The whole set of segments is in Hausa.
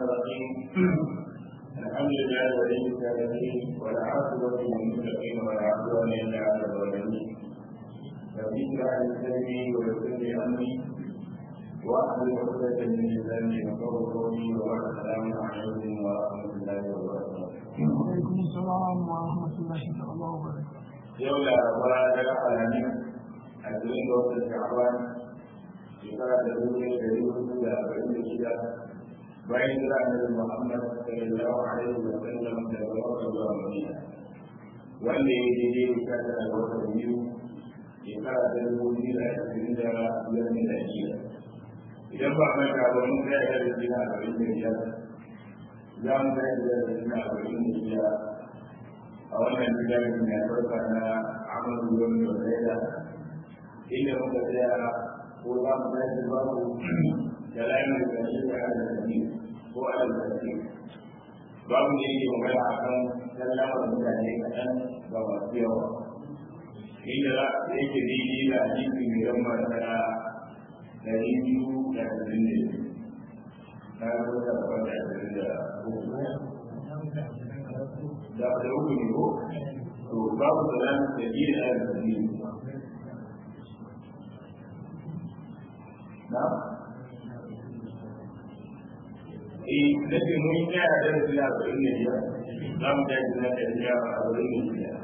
الرحيم الحمد لله ولي الصالحين ولا عاقبة للمتقين ولا عدوان إلا على الظالمين رب اشرح لي صدري ويسر لي أمري واحلل عقدة من لساني يفقهوا قولي وبعد السلام عليكم ورحمة الله وبركاته. وعليكم السلام ورحمة الله تعالى وبركاته. yau laraba daga alamin a cikin da wata sha'aban shekara da dubu da dari hudu da arba'in da shida bayan jira annabi muhammad sallallahu alaihi wa sallam daga makka zuwa madina wanda ya yi daidai da sha tara ga watan biyu shekara ta dubu biyu da ashirin da biyar da shida idan ba manta ba mun tsaya da rikina arba'in da biyar za mu tsaya da rikina arba'in da biyar a wannan gidan mai albarka na amalu wani da zaida inda muka tsaya ko za mu tashi babu da layin da shi da ala da ko ala da shi babu da yake magana a kan sallamar mutane kaɗan ga masu yawa inda yake daidai da hadisi mai yan masana ɗari biyu da ashirin da biyu na rubuta wanda ashirin da uku da da uku ne ko to babu salam da yin arziki na eh da ke mun yi a da su ya bari ne ya za mu ta jina da ya a bari ne ya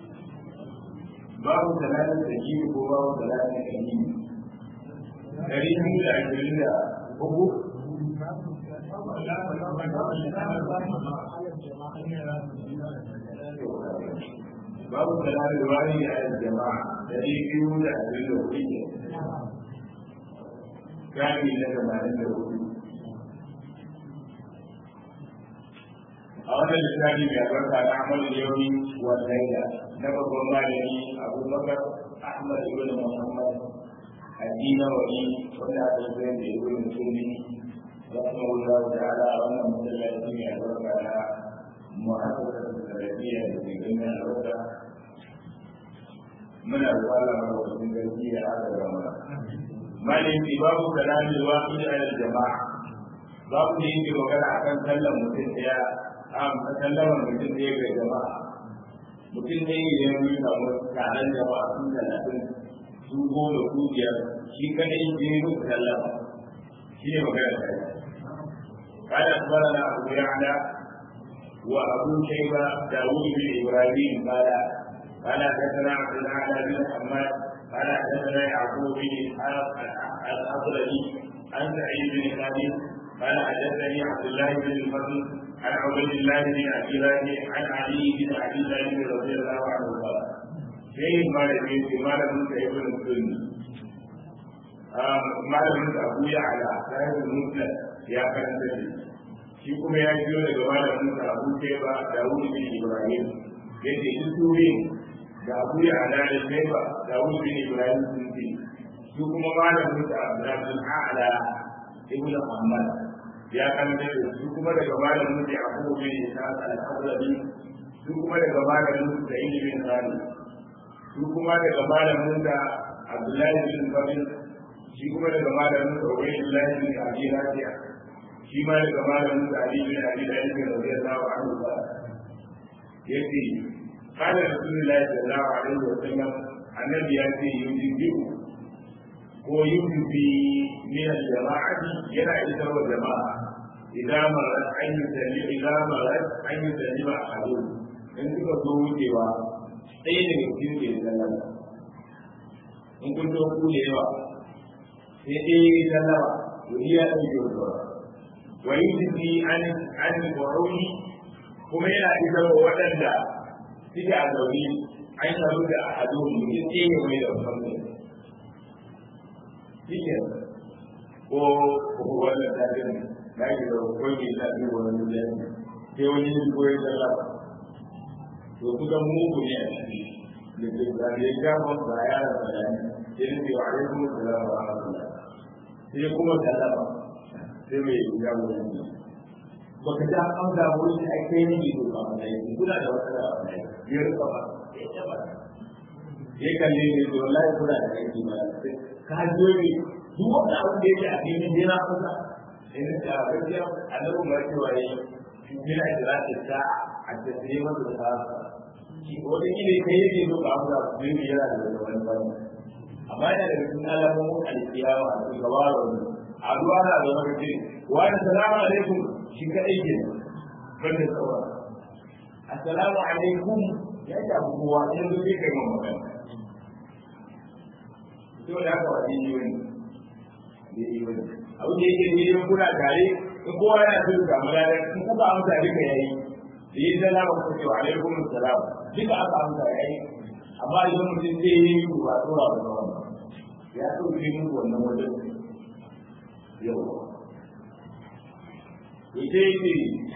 babu salam da yi ko babu salam da yi dari biyu da ashirin da uku babu salar wani a jama'a da ne biyu da abin da hudu ne gani na tamanin da hudu a wannan lissafi mai albarka na amalin yauni wa laila na babban malami abubakar ahmad ibn muhammad addina wani wanda aka yi da ibn musulmi رحمه الله تعالى أن مسلمين يدرك على مؤسسة السلفية في بين الوضع من الظالم ومن الجزية هذا الأمر ما الانتباه كلام الواحد على الجماعة باب da yake magana a kan sallan mutum ɗaya a sallan mutum ɗaya ga jama'a mutum ɗaya ya yi samu taron jama'a sun talatin su goma su biyar shi kadai ya yi musu sallama shi ne magana ta yi قال اخبرنا ابو يعلى وابو شيبه داوود بن ابراهيم قال قال حدثنا عبد الاعلى بن محمد قال حدثنا يعقوب بن اسحاق الاصلي عن سعيد بن خالد قال حدثني عبد الله بن الفضل عن عبد الله بن ابي راجع عن علي بن ابي طالب رضي الله عنه قال شيء ما لم يكن ما لم يكن السنه malamin da abu ya ala sahibul musnad ya karanta shi shi kuma ya biyo daga malamin da abu ke ba dawud bin ibrahim yace shi suri da abu ya ala da sai ba dawud bin ibrahim sun ce shi kuma malamin da abdul ala ibn muhammad ya karanta shi shi kuma daga malamin da abu bin ishaq al-hadrami shi kuma daga malamin da ibn khalid shi kuma daga malamin da abdullahi bin fadil shi kuma daga malamin da wani lillahi bin abi rafi'a shi ma daga malamin da ali bin abi dalib bin radiyallahu anhu ba yace qala rasulullahi sallallahu alaihi wa sallam annabi ya ce yujibu ko yujibi min al-jama'ati yana isar wa jama'a idan marat an yusalli idan marat an yusalli ma ahadu in kuka zo wucewa ɗaya daga cikin ke sallama in kun zo ku da yawa sai dai sallama wani ya ɗauke wa sauran wa yi jiki an an ƙwararri kuma yana isar wa waɗanda suke a zaune an samu da a hado mutum sai ya mai da musamman shi ke ko ko wannan tafiyar na ke da kwai mai tafiyar wani mutane sai wani yin koyi sallama to kuka mugu ne a ciki da ke da ya kama ba ya da bayani sai ne wa alaikum assalam wa rahmatullah sai kuma sallama sai mai ya wuri baka ja an da wuri da ake yi ne ba mai kuna da wata da mai ya rika ba ya kalle ne to wallahi kuna da aiki ba ka jo ne duk wanda abu da yake a cikin jira kusa in da gaskiya annabi ma cewa yi min ajrati sa'a at-taslimu bil khassa shi wani ne kai yake so ka abu da su yi yana da wani bane amma yana da cikin alamomin alkiyawa a cikin gabaro a duwa na da wani ce wani salamu alaikum shi kadai ke banda sauran assalamu alaikum ya shafi kowa yanzu sai kai mun magana to da haka wani yi wani yi wani abu da yake ne yin kuna tare in kowa yana so ga madadar in kuka amsa duka yayi da yi salama ku ce wa alaikum assalam duka aka amsa yayi amma idan mutum zai yi yi ba tura ba da wannan ya so yi muku wannan wajen yau ita yake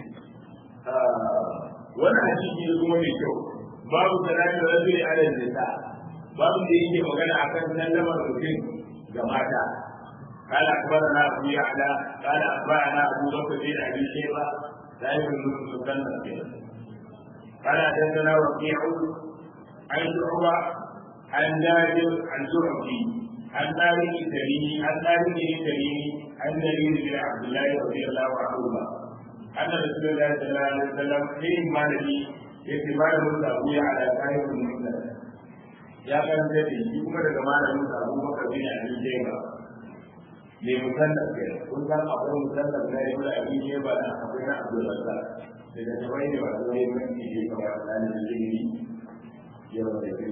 wannan hadisi ne kuma mai kyau babu salatu rajuli ala nisa babu da yake magana akan sallamar mutum ga mata قال اخبرنا ابو يعلى قال اخبرنا ابو بكر بن ابي شيبه صاحب المسلم قال حدثنا وكيع عن شعبه عن جابر عن زهري عن مالك التميمي عن مالك التميمي عن جرير بن عبد الله رضي الله عنهما أن رسول الله صلى الله عليه وسلم حين مالك اعتبار موسى أبويا على صاحب المسلم يا كان جدي يكون daga malamin sa Abu Bakar bin Abi Shayba ne musannaf ke kun san akwai musannaf na Ibn Abi Shayba da akwai na Abdul Razzaq daga tabai ne wato ne mun ci kamar dan ilimi ya wanda ke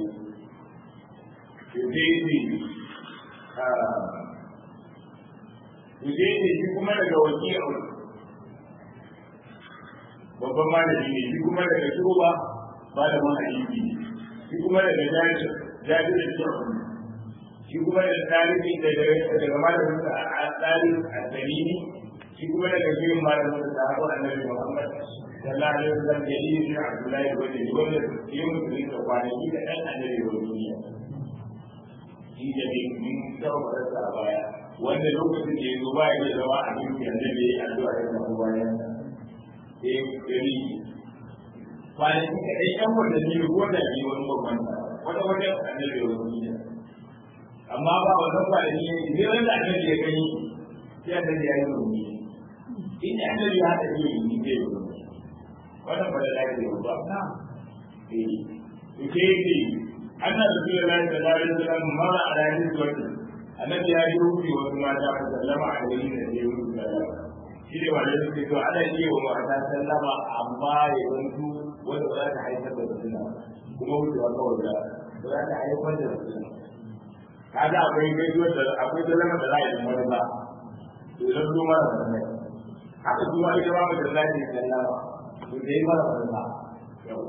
Yudaini Yudaini shi kuma daga wakilun babban malami ne shi kuma daga shuba malamin hadisi shi kuma daga jabir jabir da shuba shi kuma daga tarihi daga daga malamin sa a tsari a dalili shi kuma daga shirin malamin sa a annabi Muhammad sallallahu alaihi wasallam da yi shi Abdullahi wanda shi wanda yi mutum da kwanaki da ɗan annabi wa duniya shi da ne mun taɓa a baya wanda lokacin da ya zo ba ya zama a cikin annabi ya yi addu'a da kuma bayan da ya gari kwanaki kaɗai ɗan watanni ko da biyu wani babban wata wajen annabi wa duniya amma ba wannan kwanaki ne zai wanda annabi ya gani sai annabi ya yi rumi in annabi ya haɗa iya yi zai yi rumi wannan ba da lafiya ba eh to ke yi anna rasulullahi sallallahu alaihi wasallam mara ala hizwati annabi ya yi rufi wasu mata sallama alaihi da ya yi rufi sallama shi ne wanda suke to ana iya wa mata sallama amma ya zantu wanda ba za ta haifar da fitina kuma wucewa kawai da ba za ta haifar da fitina kaga akwai gaisuwar da akwai sallama da za a yi wani ba to idan su mara wannan haka su ma ita ba mu da za ta yi sallama to da yi mara wannan yau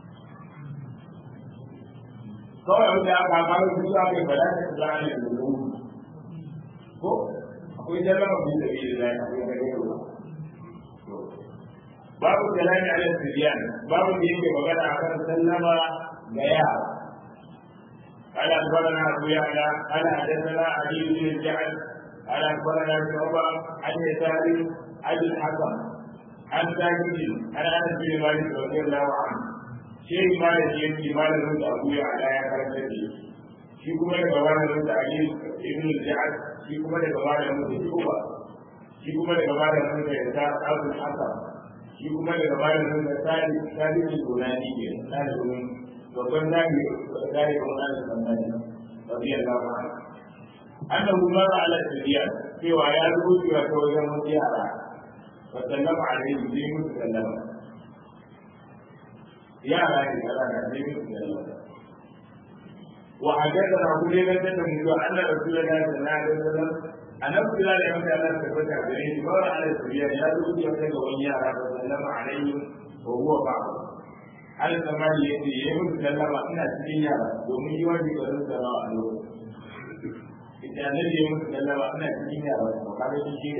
kawai wanda aka fara su aka yi bala ta za a yi da ko akwai sallama bi da bi da akwai gare babu kalami ala sibiyan babu da yake magana akan sallama ga yara قال اخبرنا ابو يعلى قال حدثنا علي بن الجعد قال اخبرنا شعبه عن يسار عن الحكم عن ساكت عن انس بن مالك رضي الله عنه شيء مالك يمشي مالك ابو يعلى يا كرمتي shi kuma daga malamin da Ali ibn al-Ja'ad shi kuma daga malamin da Shuba shi kuma daga malamin da Yasa Abu Hasan shi kuma daga malamin da Sadi Sadi al-Bunani ke dalibin babban dami dai ko nan da nan radiyallahu anhu annahu mara ala sibiyan cewa ya rubuta ta wajen wani yara wa sallama alaihi bi musu sallama yara ne yara ne bi musu sallama وحدثنا ابو ليلى من ان رسول الله صلى الله عليه وسلم أن أبو بلال يوم كان ثبت عليه مر على السبيان يا رسول الله وإياه وسلم عليهم وهو بعض على الزمان يأتي يوم سلم أن السبيان ومن يواجه قدر سلام عليه إذا النبي يوم سلم أن السبيان وقال شيء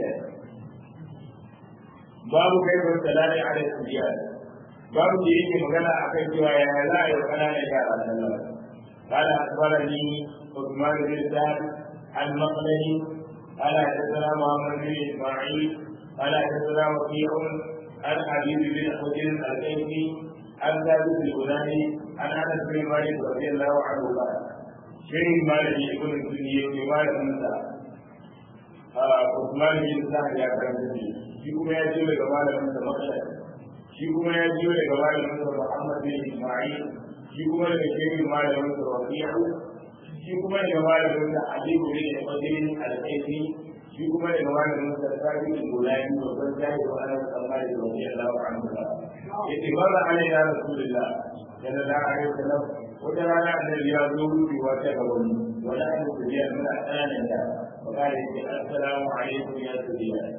babu kai ban salati ala sibiyar babu da yake magana akan cewa ya za a yi wa kananan yara sallah قال اخبرني عثمان بن ثابت المقلني قال حدثنا محمد بن اسماعيل قال حدثنا وكيع عن حبيب بن حجر الكيفي عن ثابت البناني عن انس بن مالك رضي الله عنه قال شيء مالك يكون الدنيا بمال موسى Usman bin Sa'ad ya karanta shi shi kuma ya jiyo daga malamin sa Makdad shi kuma ya jiyo daga malamin sa Muhammad bin Isma'il shi kuma daga shehin malamin sa Rabi'u shi kuma daga malamin sa Ali bin Qadim al-Ayyi shi kuma daga malamin sa Sabi bin Gulani babban jami'i wa ana tsammani da wani Allah anhu yace barra alaina rasulullah sallallahu alaihi wasallam wata rana annabi ya zo rubewa ta gaban wala an kuliya muna ƙananan da وقال السلام عليكم يا سيدنا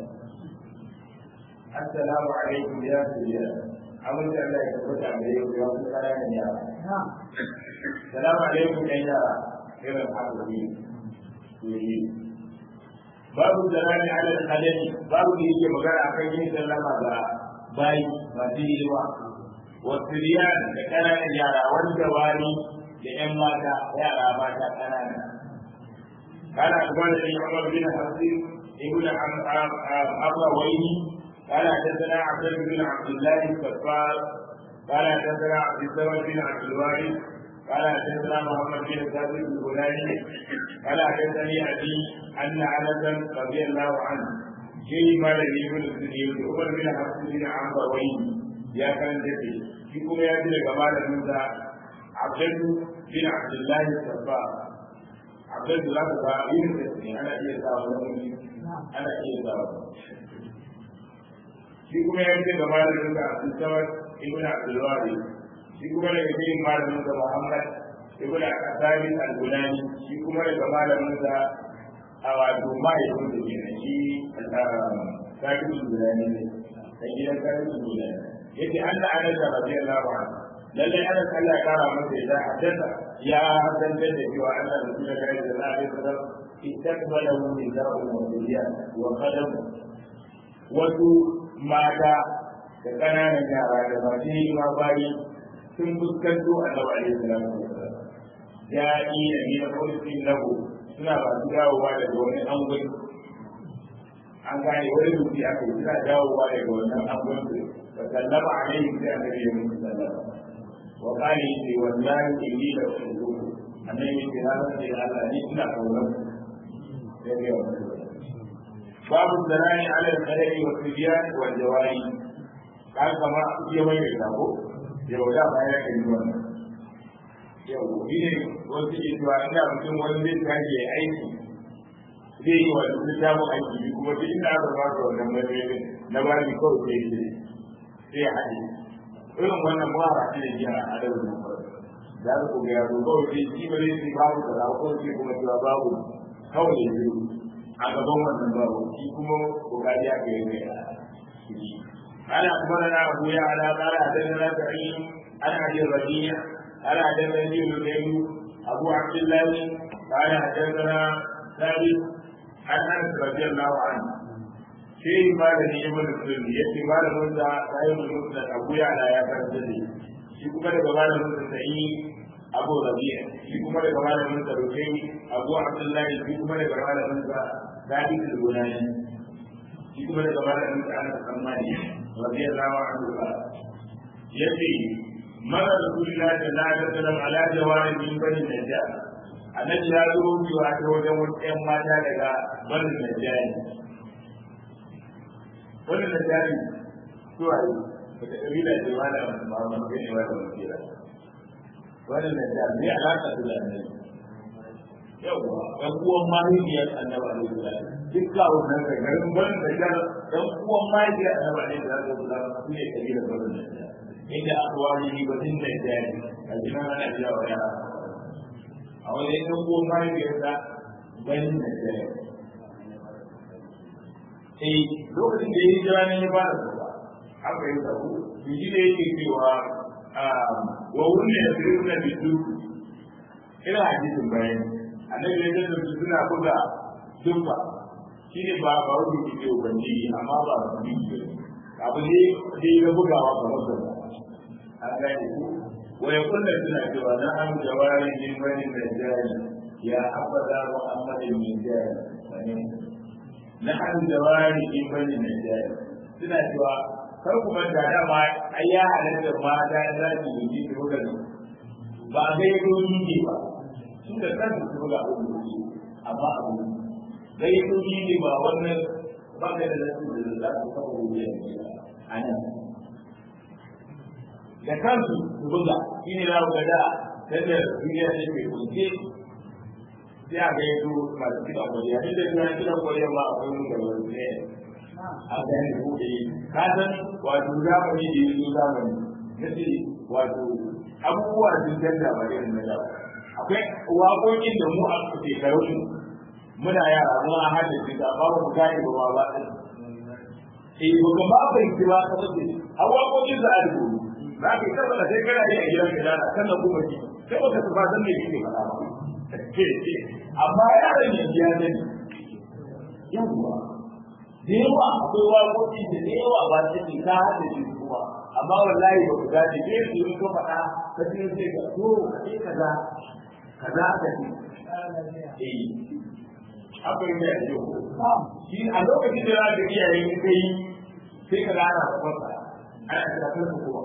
السلام عليكم يا سيدنا أمر الله يكفر عليكم يا سيدنا يا السلام عليكم يا غير الحاضرين babu zalani ala al-qadami babu da yake magana akan yin sallama ga bayi masu hidima wasu riyan da ƙananan yara wanda wani da 'yan mata yara mata ƙanana قال اخبرني عمر بن حفص ابن ابويه قال حدثنا عبد بن عبد الله الكفار قال حدثنا عبد الصمد بن عبد الوارث قال حدثنا محمد بن ثابت الهلالي قال حدثني ابي ان انسا رضي الله عنه شيء ما الذي يقول عمر بن حفص بن ابويه يا كان جدي فيكم يا ابن جمال موسى عبد بن عبد الله الكفار abin da za ka ga yin da ne ana iya sa wani ana iya sa wani shi kuma ya ce da malamin da abin samar ibn abdulwari shi kuma daga cikin malamin da muhammad ibn asali al-gulani shi kuma daga malamin da a wato mahaifin da ke shi kafin gulani ne da gidan kafin gulani yace an da ana da radiyallahu anhu lallai ana Allah ya kara masa ya haddasa ya haddasa da cewa Allah da kuma kai da Allah ya fara istaqbalahu min da'u wa dunya wa qadam wasu mata da kananan yara da masu yi ma bayi sun fuskanto annabi alaihi salatu wasallam ya yi da ni da kullu lahu suna ba su dawowa daga wani angon an gane wani duki aka yi suna dawowa daga wannan angon fa sallama alaihi sai annabi ya musu sallama وقال لي والله إني لأحبه أنا يجي هذا في هذا نسنا قوله باب الدلال على الخلق والصبيان والجواري قال كما يوم يلقاه يوم لا ما يكلمون yau shi ne wasu ke cewa ina mutum wani zai tashi ya aiki zai yi wa littafin aiki kuma duk inda aka ba ka wannan mai na ba ni kawai sai sai ya haɗe irin wannan mara ne ya a da za ku ga yaro kawai sai shi ba zai babu da za ko sai kuma cewa babu kawai da biyu a gaban wannan babu shi kuma kokari ya kai ne ana kuma na abu ya ala qala hadathana sa'id ana hadith rabi'a ana hadathana ibn abu abdullah qala hadathana thabit an anas radiyallahu anhu sai malami ibn sulmi yace malamin da sayyid musnad abu ya'la ya karanta da shi kuma daga malamin da sai abu rabi'a shi kuma daga malamin da rukai abu abdullah shi kuma daga malamin da dabi al-gunani shi kuma daga malamin da anas sammani radiyallahu anhu yace mara rasulullahi sallallahu alaihi wasallam ala jawarin min bani najjar annabi ya zo cewa ta wajen wasu 'yan mata daga bani najjar wannan da jari zuwa yi wata ƙabila ce ma da Muhammad bin wa da Makira wannan da jari ne alaƙa su da annabi yawwa ɗan uwan mahaifiyar annabi alaihi salam duk kawo nan kai garin wannan da jari ɗan uwan mahaifiyar annabi alaihi salam su ne ƙabilar wannan da jari inda aka wani ni ba din da jari a jinan ana biya wa yara a wajen ɗan uwan mahaifiyarsa banin da jari eh lokacin da ya yi jira ne ya ba da zuwa haka yi sabu biji da yake cewa wa wunne da su na bisu ina hadisin bayan annabi ya ce su suna buga dumba shi ne ba ba wani ke ce ubangiji amma ba su bi abu ne da ya bugawa kamar da an gane ku wa ya kullum suna cewa na an jawari min bani najjari ya abada muhammadin min jari na an jawari in bani na jari suna cewa kar ku manta da ma ai ya halatta mata za su yi su buga ba a ga yado ne ba su da kansu su buga abu amma abu gaitoci ne ba wannan ba ka da nasu da za su kafa hujja a nan da kansu su buga shi ne za ku ga da sanda duniya ta ke kunce sai a ga yanzu masu kiɗan kwariya duk da suna kiɗan kwariya ma akwai mun da wani ne a ga yanzu buɗe ka san wato zamani da yanzu zamani na ce wato abubuwa sun canza ba irin na da akwai waƙoƙin da mu a shekarun muna yara mu a hada shi da ba mu gane ba ba ba eh ba ka ba fahimci ba ka bace a waƙoƙin da a rubutu za ka yi tabbata sai kana yi a gidan ka da kan da kuma ji sai baka su ba san me kike faɗa ba amma yaron yanzu ya sani yawwa da yawa akwai waƙoƙi da da yawa ba su ne ka haɗa shi kuma amma wallahi ba ku dace ke su yi ka faɗa ka ce sai ka to ka ce kaza kaza ka ce eh haka yi mai yau shi a lokacin da za ka iyaye in kai sai ka gana da kwasa ana shafar da kowa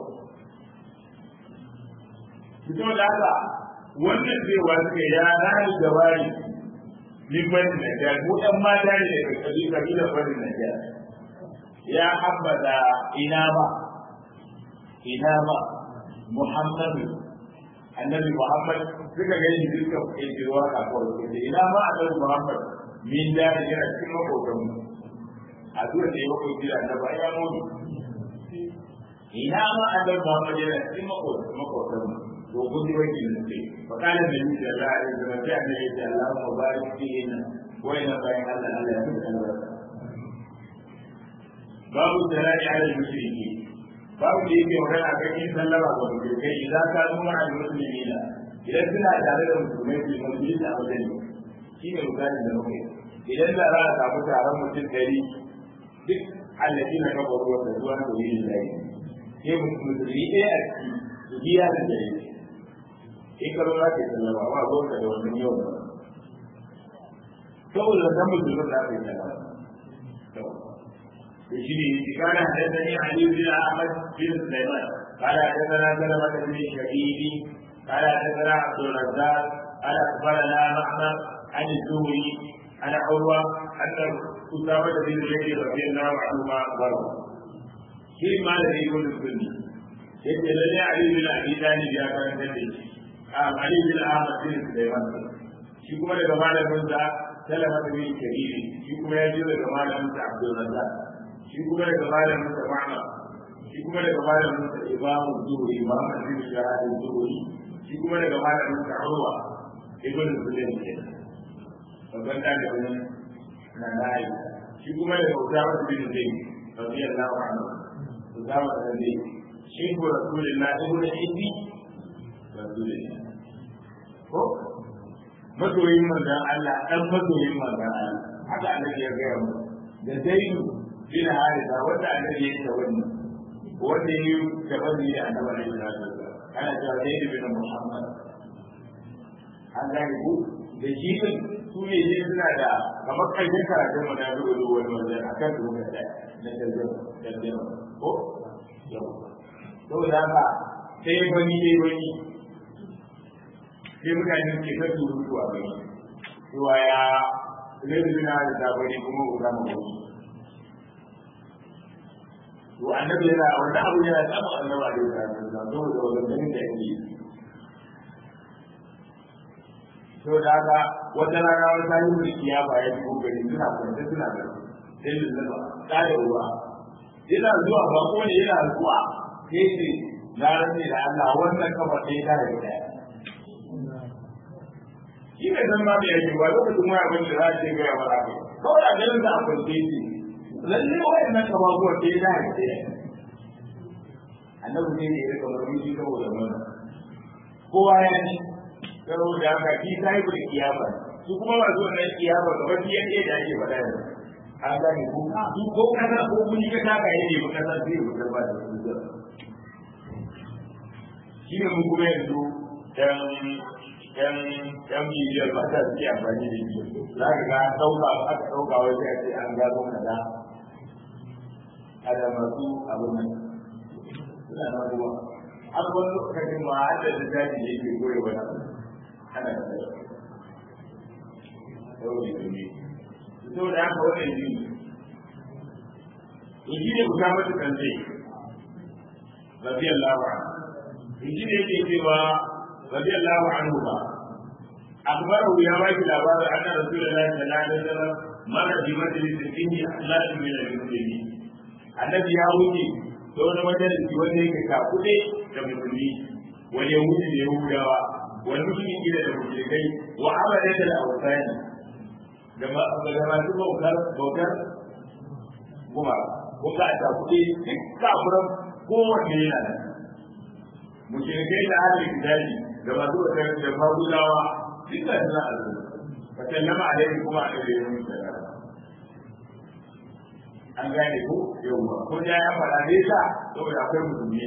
fito da haka wannan zai wasu ya rani gabari min bani Najjar mu ɗan mata ne daga kabi kabila bani Najjar ya habbada ina ba ina ba Muhammadu annabi Muhammad suka ga yin dukkan ƙirƙirwa a kawai ina ma annabi Muhammad min da yana cikin makotan mu a zuwa da ya makoci da annabi ya mutu ina ma annabi Muhammad yana cikin makotan mu to kun ji wani ne sai fa kana da ni da Allah ya zama sai annabi ya ce Allah mu barik fihi wa ina bayan Allah Allah ya fi albarka babu dalali ala mushriki babu da yake magana kan yin sallama ga mushrikai idan ka zama al muslimina idan suna tare da musulmai su musulmi a wajen shi ne misalin da muke idan da za a samu taron mutum dari duk allafi na kafa ruwa da zuwa da yi da yi sai musulmi ɗaya a ciki su biya da dare in ka zo za ka yi sallama ba zo ka da wannan yau ba saboda wannan musulmin za ka yi sallama يجري قال حدثني علي بن احمد بن سليمان قال حدثنا سلمة بن شهيد قال حدثنا عبد الرزاق قال اخبرنا معمر عن الزهري عن عروه ان اسامه بن زيد رضي الله عنهما اخبره في ما الذي يقول السني يجي لنا علي بن ابي طالب يا كان علي بن احمد بن سليمان shi kuma daga malamin sa salama da bin kabiri shi kuma ya je daga malamin sa abdul razzaq shi kuma daga malamin sa ma'ana shi kuma daga malamin sa imamu zuhuri muhammad bin shahadin zuhuri shi kuma daga malamin sa urwa ibn sulaim ke babban dalibin na nayi shi kuma daga usama bin zaid radiyallahu anhu usama bin zaid shi ko rasulullah ibn ibni rasulullah ko masoyin manzon Allah dan masoyin manzon Allah haka annabi ya gaya mu da zaidu bin harisa wanda annabi ya ta wani wanda ya yi gabanni da annabi alaihi salatu wasallam ana cewa zaidu bin muhammad an gane ku da shi din su ne ne suna da kamar karshen karatun mu na zuwa zuwa wani wajen a kan zuwa da na tarjama ko yau saboda haka sai bani sai bani sai mutane ke ta surutu a gani cewa ya zai suna da sabari kuma ku zama wani to annabi yana wanda abu yana tsama annabi a yau da saboda wadannan da yake to da haka wata rana wata yi mulki ya baya ko gari suna kwanta suna da sai da zama tsare ruwa yana zuwa ba ko ne yana zuwa sai ce na rantsi da Allah wannan kafa sai ta da daya shi ne zan ma da yake ba lokacin waya ban da za a ce gaya ba za ka kawai a ganin da a kwance shi lalle wayan nan kama zuwa ke da ya ce annabi ne ne ya rika murmushi saboda mana kowa ya ci saboda haka shi sai ku da kiyama su kuma ba zuwa nan kiyama ga wani yake da ake faɗa yanzu an gane ko su ko kaza ko kun yi ka taka yake ba kaza sai ku karba da su shi ne mun kuma yanzu dan yan yan bibiyar ba ta suke amfani da shi za ka ga ɗauka aka ɗauka wai sai a ce an gano kaza a da masu abin nan suna na ruwa har wani lokacin ma har da littafi da yake goyi wani abu ana da sai saboda ne saboda haka wannan biyu to shi ne kusa mata kance radiyallahu anhu shi ne yake cewa radiyallahu anhu ba أخبره يا باقي الأبواب أن رسول الله صلى الله عليه وسلم مر في مجلس فيه أخلاق من المسلمين الذي يهودي دون مجلس wanda yake kakuɗe da musulmi wani yahudi da yahudawa wani musulmi da musulmai wa amala da awsani da masu bautar bautar kuma ko ka ta kuɗi duk kafuran kowanne yana da mushrikai da ahlul kitabi da masu bautar da magudawa duka da za a zo fa sallama alaihi kuma a ɗaya yin sallama an gane ko yawwa ko da ya faɗa ne sa saboda akwai musulmi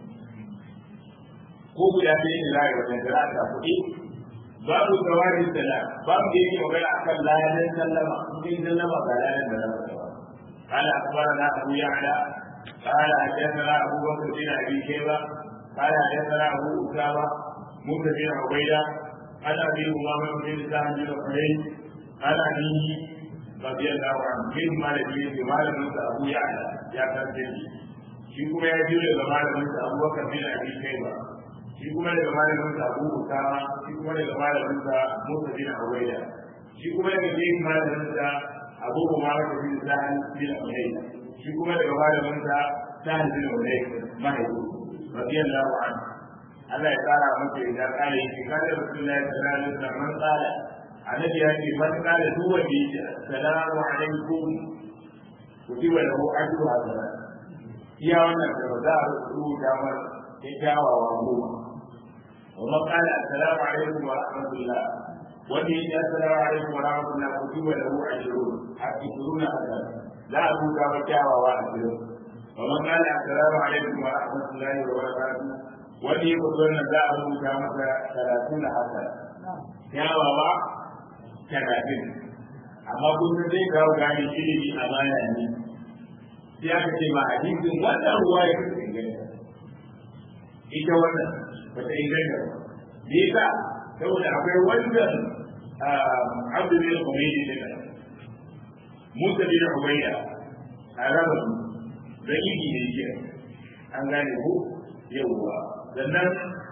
ko guda ɗaya ne za a yi wajen da za a ta kuɗi babu tsawarin sala babu da yake magana akan ladan sallama in sallama ga ladan da za ka قال اخبرنا ابو يعلى قال حدثنا ابو بكر بن ابي شيبه قال حدثنا ابو اسامه موسى بن عبيده عن ابي امامه بن سعد بن حنين عن ابيه رضي الله عنه من مالك في مالك ابو يعلى يا كرتي shi kuma ya jure da malamin sa Abu Bakar bin Abi Shayba shi kuma daga malamin sa Abu Usama shi kuma daga malamin sa Musa bin Ubaida shi kuma daga cikin malamin sa Abu Umar bin Sa'id bin Ubaida shi kuma daga malamin sa Sa'id bin Ubaida mahaifi radiyallahu anhu Allah ya tsara masa idan kare shi kada Rasulullahi sallallahu alaihi wasallam man tsara annabi ya ce man kare duk wanda yake assalamu alaikum kutiba lahu ajru hasanat iya wannan da ba za a rubuta mar ya kyawawa goma wa man qala assalamu alaikum wa rahmatullah wanda ya ce assalamu alaikum wa rahmatullah kutiba lahu ajrun hakikuna hasan za a rubuta mar kyawawa a cikin wa man qala assalamu alaikum wa rahmatullahi wa barakatuh wanda ya fito wannan za a rubuta masa talatin da hasan kyawawa talatin amma kun zai kawo gane ilimi a baya ne sai aka ce ma hadisin wannan ruwa ya fi inganta ita wannan ba ta inganta ba me yasa saboda akwai wannan abdu bin umayyi ne da musa bin umayya a raba da yi ne ke an gane ko yawwa sannan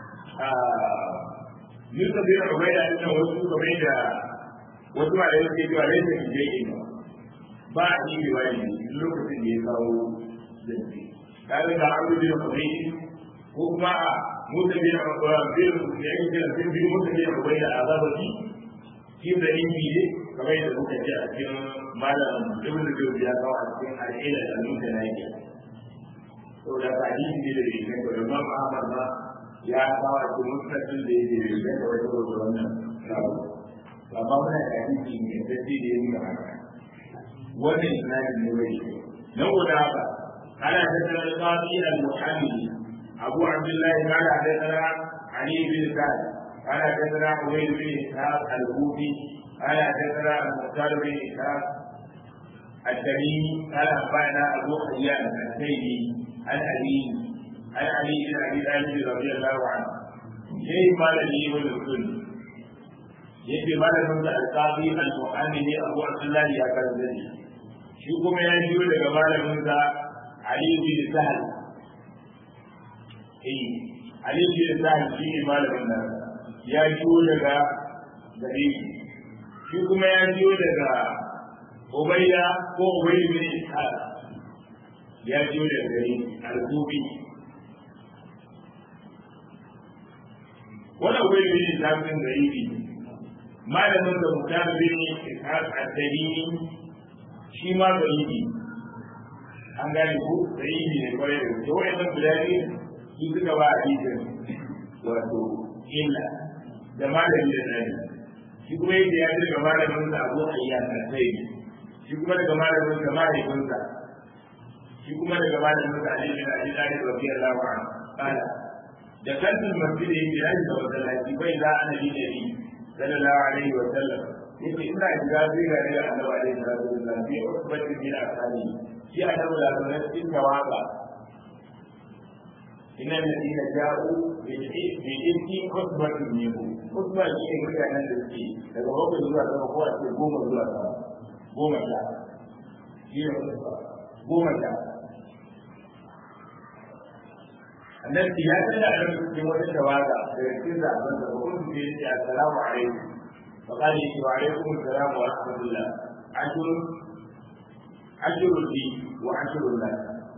musa bin umayya ina wasu kamar da wasu ma da yake cewa laifin da yake ba a yi riwaya lokacin da ya kawo zance kare da abu da kuma ko kuma a mutum da ya kawo bin da ya kira bin bin mutum da ya kawo da azabaci shi da inji ne kamar yadda muka ji a cikin malam ibn Jawzi ya kawo a cikin al'ila da mutum na yake to da ka hadisi ne da yake da Imam Ahmad ma ya kawo a cikin musnadin da yake da yake da wannan kawo amma muna da hadisi ne da yake da yake haka wannan isnadin ne bai shi dan guda haka ana tattara al-qadi al-muhammadi abu abdullah kana tattara ali bin sa'd ana tattara ubayd bin ishaq al-hufi ana tattara al-muhtar bin ishaq التميمي قال أخبرنا أبو حيان السيدي عن علي عن علي بن أبي طالب رضي الله عنه شيء قال لي والرسول يجي مال من القاضي المحامي أبو عبد الله يا كذا shi kuma ya biyo daga malaminsa Ali bin Sahal eh Ali bin Sahal shi ne malamin nan ya biyo daga gare shi kuma ya biyo daga Ubayda ko Ubayda bin Ishaq ya biyo daga gare al-Kufi wani Ubayda bin Ishaq din gare malamin da Mutar bin Ishaq al-Dalili shi ma da yi an gane ko da yi ne kwarai da wuce wa'annan guda ne su suka ba a hadisin wato illa da malami da nani shi kuma yadda ya daga malamin sa abu ayya na sai shi kuma daga malamin sa mahaifinsa shi kuma daga malamin sa ali bin abi talib radiyallahu anhu qala da kantul masjid yake yaji da masallaci bai za annabi da ni sallallahu alaihi wa sallam yake ina shiga zai ga daga annabi alaihi salatu wasallam bi usbatin min asali shi annabi da sunan cikin tawaba inna alladhina ja'u bi ilki usbatin minhu usba shi ne mutanen da suke daga bakwai zuwa sama ko a ce goma zuwa sama goma sha shi ne goma sha annabi ya tada a cikin wata tawaga daga cikin zaben da kuma su ce ce assalamu alaikum fa qala wa alaikum assalam wa rahmatullah ashurun ashurun li wa ashurun lak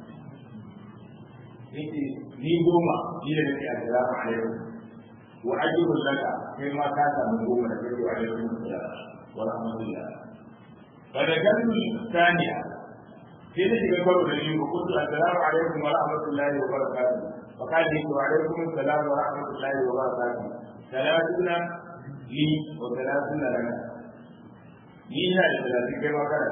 yace ni goma ni da nake assalamu alaikum wa ashurun laka kai ma ka samu goma da kai wa alaikum assalam wa rahmatullah fa da kalmi thaniya sai da shiga karo da ni ko kuntu assalamu alaikum wa rahmatullahi wa barakatuh فقال لي وعليكم السلام ورحمة الله وبركاته ثلاثون لي وثلاثون لنا نينا لثلاثين كما كان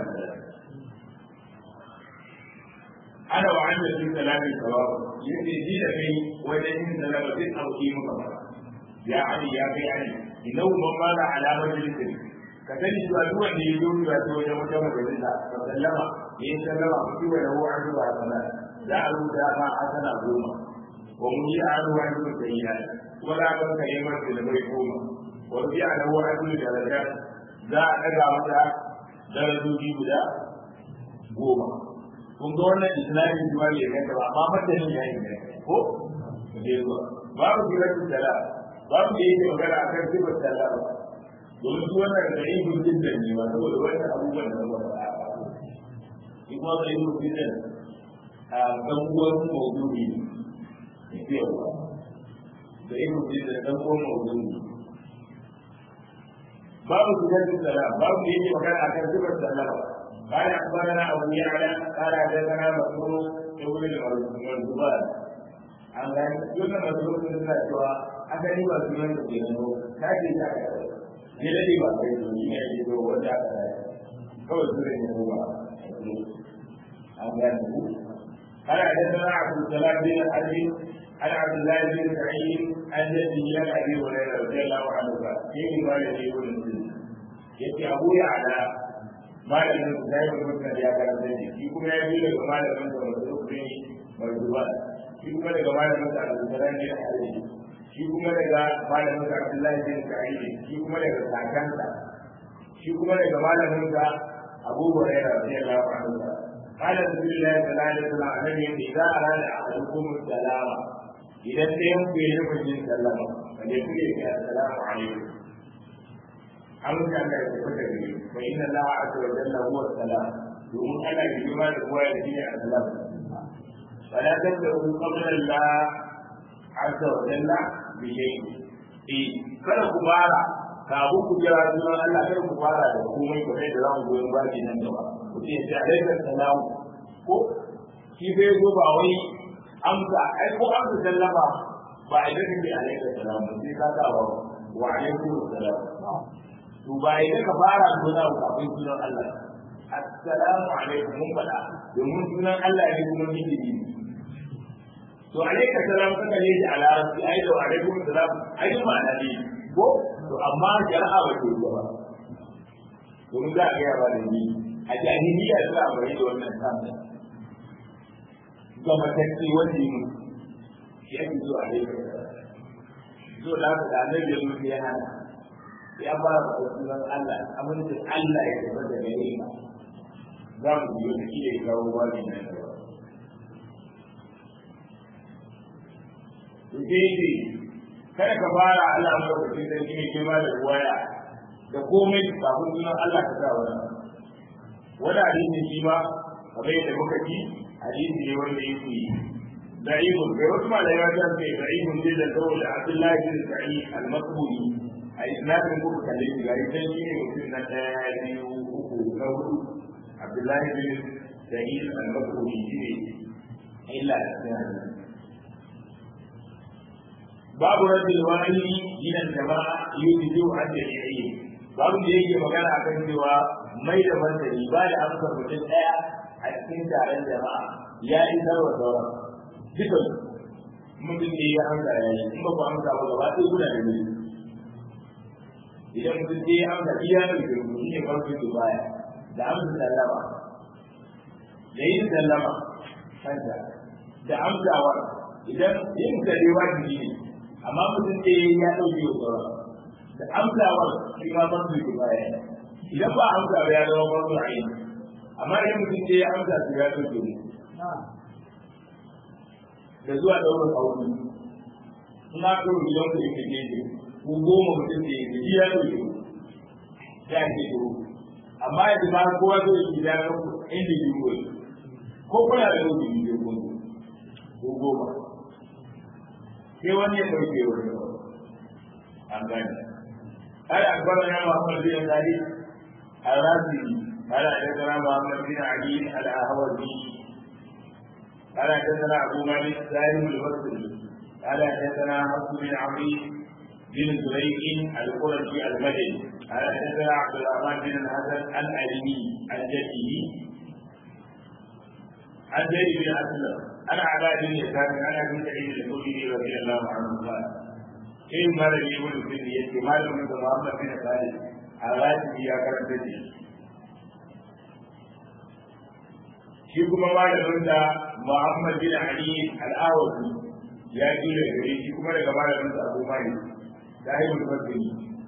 أنا وعند في كلامي سواء يدي دي لكي وجهين سلامة أو قيمة كما يا علي يا في علي إنه من مال على مجلس كتني سؤالوا أن يجوم بأسوء جمع مجلسة فسلم إن سلم كتب له عنه حسنات دعوا دعما حسنا goma. ومجيء عنه عدل السيئات ولا بد كلمة للمرحومة ورجع له عدل درجات ذا أدعى متى درجوجي بدا goma kun ga wannan islamin juwa ne ga ta amma madanin ya yi ko je zuwa babu siratu sala babu da yake magana akan siratu sala domin su wannan da yi gudun da ne ba saboda wannan abubuwan da ba a shi kuma da yi gudun da a dan uwan mawdu'i ne yawa da irin da dan uwan mawdu'i babu siratu sala babu da yake magana akan siratu sala قال اخبرنا ابو يعلى قال حدثنا مسعود ابن المرزبان an gani dukkan masu lokacin suna cewa asali ba su yanzu ke nan ta ce ta ka ne da ba kai to ni ne ke zo wanda aka yi kawai su ne ko ba an gani ku قال حدثنا عبد السلام بن حرب عن عبد الله بن سعيد عن جده عن ابي هريره رضي الله عنه قال في روايه يقول يأتي ابو يعلى malamin su zai mutum da ya karanta shi shi kuma ya biyo daga malamin sa wasu rukuni marzuba shi kuma daga malamin sa al-Qur'an bin Ali shi kuma daga malamin sa Abdullahi bin Sa'id shi kuma daga kakansa shi kuma daga malamin sa Abu Hurairah radiyallahu anhu قال رسول الله صلى الله عليه وسلم النبي إذا أراد أحدكم السلام إذا تيم في نفس السلام فليقول السلام عليكم amince Allah ya tafi da gare fa inna Allah azza wa jalla huwa salam domin Allah ya jima da kowa ya shine salam wala tad'u qabla Allah azza wa jalla bi shay'in eh kada ku fara kafin ku jira sunan Allah kada ku fara da komai ko sai da za mu goyon baki nan gaba ku ce sai alaikum salam ko shi bai zo ba wai amsa ai ko amsa sallama ba idan kake alaikum salam sai ka ga wa alaikum salam to ba idan ka fara suna kafin sunan Allah assalamu alaikum mun faɗa domin sunan Allah ne kuma miji ne to alaika salam kaka ne da larabci ai da alaikum salam ai ma na ne ko to amma jara'a ba ke ba domin za a gaya ba da ni a jahiliya za a bari da wannan kanta ga matacce wanda yi shi ake zo alaika zo da haka da annabi ya zo ya hana ya ba da sunan Allah amincin Allah ya tafi da gare ka za mu biyo da iya kawo wani na gaba. Ubangiji kada ka fara Allah lokacin da shi ne ke ba da waya da komai kafin sunan Allah ka sa wani. Wani hadisi shi ma kamar yadda muka ji hadisi ne wanda yake da'ibun kai wasu malamai ta ce da'ibun zai da saboda Abdullahi bin Sa'id al-Masburi a isnadin kuka kalle shi gari sai shi ne mutum na ɗaya biyu uku na hudu abdullahi bin sa'id al-bakuri shi ne illa da cikin babu rabbil wani gidan jama'a yuti jiwu an da ya yi babu da yake magana a kan cewa mai da martani ba da amsar mutum ɗaya a cikin taron jama'a ya isar wa sauran dukan mutum ne ya amsa ya yi in ba ku amsa ba gaba ɗaya kuna da mutum idan mutum sai ya amsa iya da girgu shi ne farko ke baya da amsa sallama da yin sallama kanta da amsawa idan yin da dai wajibi ne amma mutum sai ya ɗauke wa sauran da amsawar shi ma farko ke baya idan ba amsa ba ya zama farko a yi amma idan mutum ce ya amsa su ya ɗauke ne da zuwa ɗaukar aure in aka yi gidan ku yake gefe ko goma mutum da ya gaji ya ɗauke ya ke duro amma yanzu ba kowa zai yi gida na individual ko kuna da yau biyu ko ko goma sai wani ya ɗauke wani an gane قال أخبرنا محمد بن خالد الرازي قال حدثنا محمد بن علي الأهوزي قال حدثنا أبو مالك سالم البصري قال حدثنا حفص بن عمرو بن زريق القرشي المدني قال حدثنا عبد الرحمن بن الحسن الألمي عن جده عن زيد بن أسلم عن عباد بن يسار عن أبي سعيد الخدري رضي الله عنه قال in malami ibn bin yake malamin da Muhammad bin Khalid a rashi ya karanta shi shi kuma malamin da Muhammad bin Ali al-Awazi ya ji da gare shi kuma daga malamin da Abu Malik da Ibn Bakri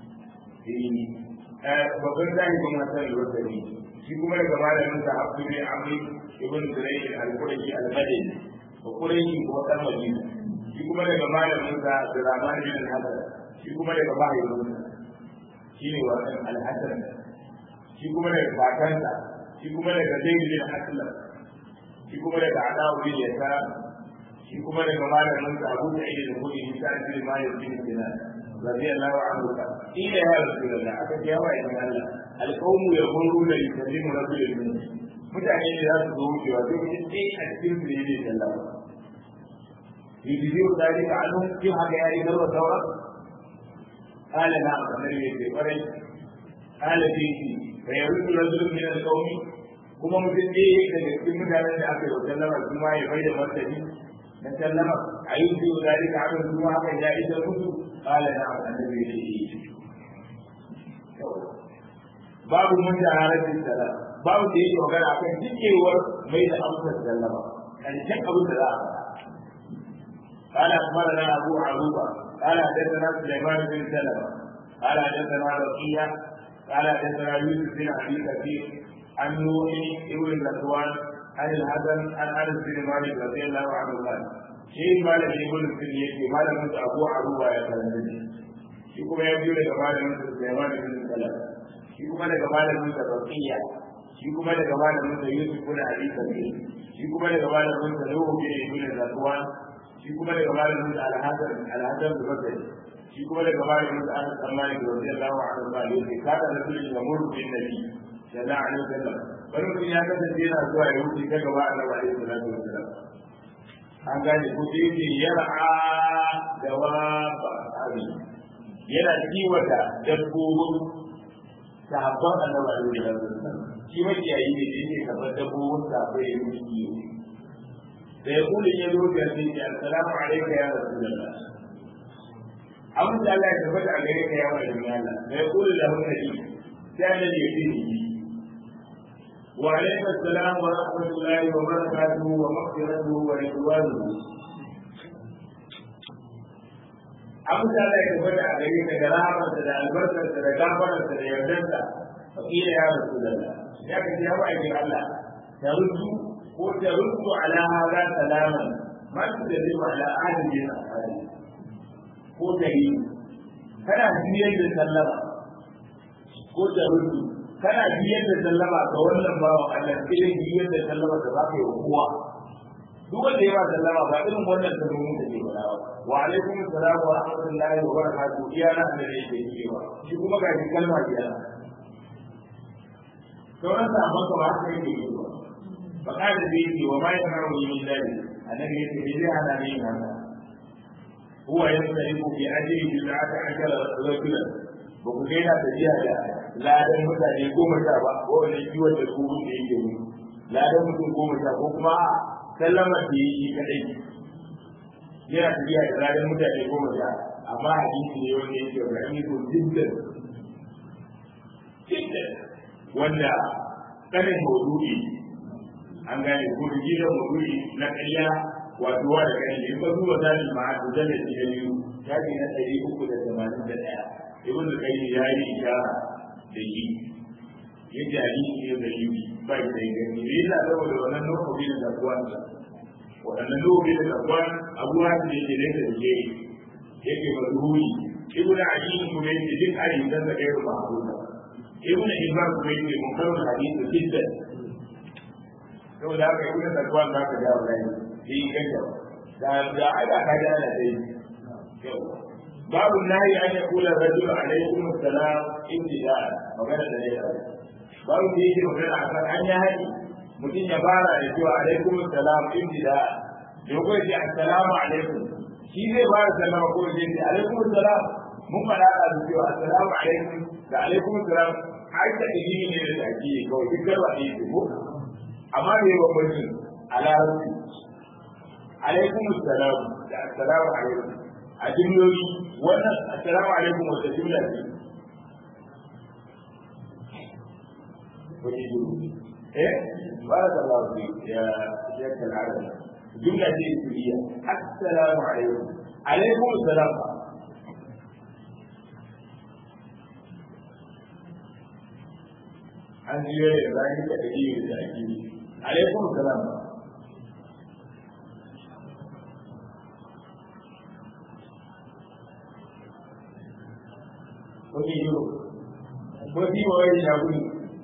eh babban zahibin masan al-Bakri shi kuma daga malamin da Abu bin Amr ibn Zurayd al-Qurashi al-Madani ko Qurashi ko dan Madina shi kuma daga malamin sa da Rahman bin Hasan shi kuma daga mahaifin shi ne wannan Al-Hasan shi kuma daga kakansa shi kuma daga Zaid bin Aslam shi kuma daga Adawu bin Yasar shi kuma daga malamin sa Abu Sa'id al-Khudri Sa'id bin Malik bin Sinan radiyallahu anhu ila ya rasulullah aka ce yawa idan Allah alqawmu yaquluna yusallimu rasulullah mutane ne za su zo wucewa sai mutum ɗaya a cikin su ne zai sallama يجزيه ذلك عنهم في حاجة يعني ذروة ثورة قال نعم النبي في قريش قال فيه فيرد رجل من القوم kuma mutum ne daga cikin mutanen da aka yi wa sallama su ma ya bai da martani na sallama a yi su da rika abin su ma haka ya isa musu kala na annabi ya ce babu mun da harafin salam babu da yake magana akan cikewar mai da amsar sallama karshen abin da za a faɗa قال اخبرنا ابو عروبه قال حدثنا سليمان بن سلمه قال حدثنا رقيه قال حدثنا يوسف بن ابي كثير عن نوح ابن ذكوان عن الحسن عن انس بن مالك رضي الله عنه قال شيء مالك ابن السنيه مالك ابو عروبه يا كلمه shi kuma ya biyo daga malamin sa Sulaiman bin Salam shi kuma daga malamin sa Raqiya shi kuma daga malamin sa Yusuf bin Abi Kabir shi kuma daga malamin sa Nuhu bin Ibn Zakwan shi kuma daga malamin da alhassan alhassan da bakari shi kuma daga malamin da aka san malik radiyallahu anhu ba yake kada da kullu da murdu bin nabi sallallahu alaihi wasallam wani mutum ya kasance yana zuwa ya wuce ta gaba annabi alaihi salatu wasallam an gane ko da yake yar'a da wa ba abi yana kiwata dabbobin sahabban annabi alaihi salatu wasallam shi makiyayi ne da yake karɓar dabbobin sahabbai ya yi kiwo فيقول يدعو بأبيك السلام عليك يا رسول الله أمس الله يتفتح عليك يا ولد الله فيقول له النبي كان يأتيه وعليك السلام ورحمة الله وبركاته ومغفرته ورضوانه أمس الله يتفتح عليك كرامة البركة كغفرة يردنك فقيل يا رسول الله يا كتاب يا الله ترد ko ta rubu ala hada salaman ma ta da zai ala ahli na ahli ko ta yi kana biyar da sallama ko ta rubu kana biyar da sallama ga wannan bawa Allah irin biyar da sallama da zaka yi kowa duk wanda ya ba sallama ba irin wannan ta rubu da ke bada wa alaikum assalam wa rahmatullahi wa barakatuh iyana annabi yake cewa shi kuma ga kalma iyana sauran sabon ka ba haka yake yi ba فقال بيتي وما يمنعني من ذلك النبي يتبع على مين هذا هو يختلف في أجل بضعة عشر رجلا وكينا تجاه لا دم mutane goma sha ba ko wani kiwon da su da yake mu la da mutum goma sha ko kuma sallama da yi kadai yana tafiya da ladan mutane goma sha amma hadisi ne wanda yake ga ni ko jiddan jiddan wanda kanin maudu'i an gane ko da gidan maudu'i na ƙarya wato wa da kai in ka duba zalil ma'ad da da biyu shafi na ɗari uku da tamanin da ɗaya ibn da kai ya yi ishara da shi yake hadisi ne da yi ba da gani ne yana saboda wannan lokaci da zakwansa waɗannan lokaci da zakwan abuwa da yake da yake yake mazhuri ibn ali kuma yake duk hadisan da kai ba abuwa ibn hibban kuma yake munkarul hadisi jiddan saboda haka ibn zakwan za ka ga wannan shi kanta da da aka ka ga ana dai babu nahi an yaqula rajul alaykum assalam ibtida magana da ne babu da yake magana akan an ya haɗi mutum ya fara da cewa alaikum assalam ibtida da ko ce assalamu alaikum shi zai fara sallama ko ce alaikum assalam mun fara da cewa assalamu alaikum da alaikum assalam har da ilimi ne da ake kawai duk garba ne ko amma me ya bambanci a larabci alaikum assalam da assalamu alaikum a jimloli wannan assalamu alaikum wata jimla ce wani jimla eh barakallahu fi ya shekh al-arab jumla ce ismiya assalamu alaikum alaikum assalam an jiyo da zaki da dalili da ake alaikum assalam wani yiwu wani yiwu wani shaguni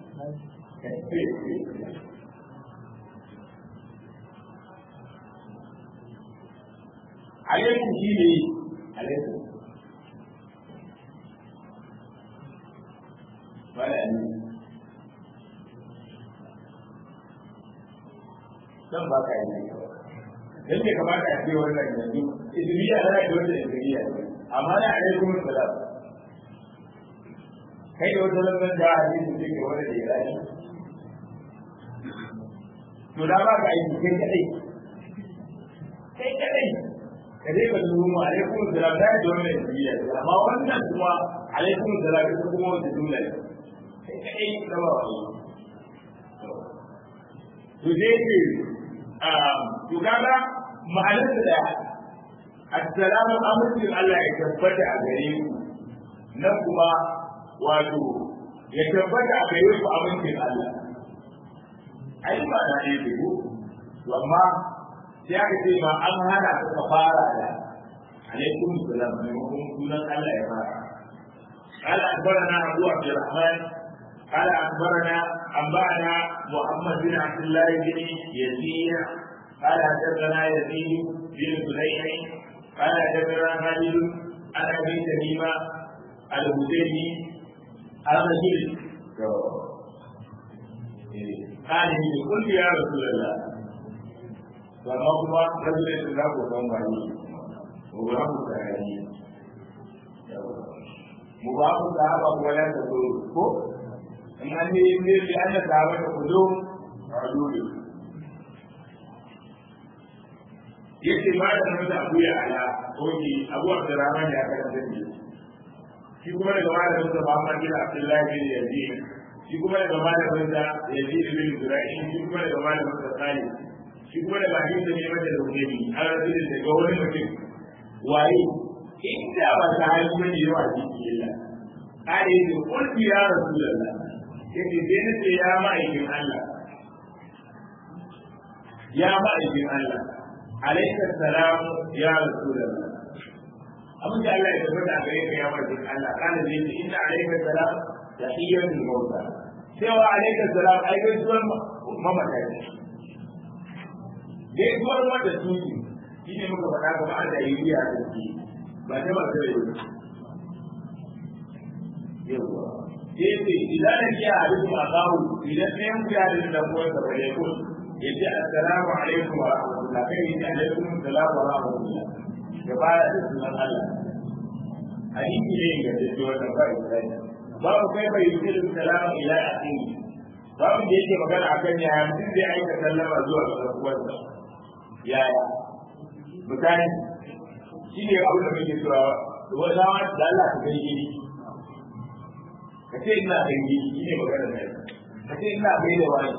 alaikum shi ne alaikum wala ne zan ba ka yi dan bai kamata a ce wannan yanzu iziniya za a yi wata iziniya amma na alaikum salam kai da wata lambar da hadisi sai ke wani da ya rayu to da ba ka aiki kai kadai kai kadai ka dai ka zuwa mu alaikum salam da da wannan jiya amma wannan kuma alaikum salam ita kuma wanda jumla ne kai kadai da ba wani to dai ke a to kaga ma'anar da assalamu alaikum Allah ya tabbata a gare ku nan kuma wato ya tabbata a gare ku amincin Allah ai ba da ne ku to amma sai aka ce ma an hana ka fara da alaikum salam maimakon sunan Allah ya fara قال أخبرنا أبو عبد الرحمن قال أخبرنا أنبأنا محمد بن عبد الله بن يزيد قال حدثنا يزيد بن سليم قال حدثنا خالد عن أبي تميمة الهذيلي الرجل قال لي قلت يا رسول الله فما هو رجل يتلاقى قوم عليه وبراه تعالي مباح الصحابة ولا تقول إن أني يميل لأن الصحابة قدوم عدول yace ba da nan da abu ya ala oji abu abdurrahman ya karanta ne shi kuma daga malamin sa Muhammad bin Abdullah bin Yazid shi kuma daga malamin sa Yazid bin Zura'i shi kuma daga malamin sa Salih shi kuma daga hadisi ne mata da wuri an rabu da daga wani mutum waye inda ba ta hali bane yawa jiki illa kare yake kulli ya rasulullah yake sai na ce ya ma'aikin Allah ya ma'aikin Allah alaika salam ya rasulullah abin da Allah ya tabbata a gare ka ya ma'aikin Allah kana zai ce inna alaika salam tahiyyatul mauta cewa alaika salam ai gaisuwar mamata ne gaisuwar wanda su ne shi ne muka faɗa ga ma'an da yi riya da ke ba ta ba ta yi yawa sai ce idan da ke a duk a kawo idan ɗayan ku ya da kuwa da bare ku ya ce assalamu alaikum wa rahmatullah kai ya ce alaikum assalamu wa rahmatullah ya fara da sunan Allah hadisi ne ga da wannan ba Isra'ila babu kai bai yi da salamu ila akhiri babu da yake magana akan yaya mutum zai aika sallama zuwa ga uwarsa yaya misali shi ne abin da muke cewa wani zama da Allah ka kai gini ka ce ina kai gini shi ne magana da ka ce ina kai da wani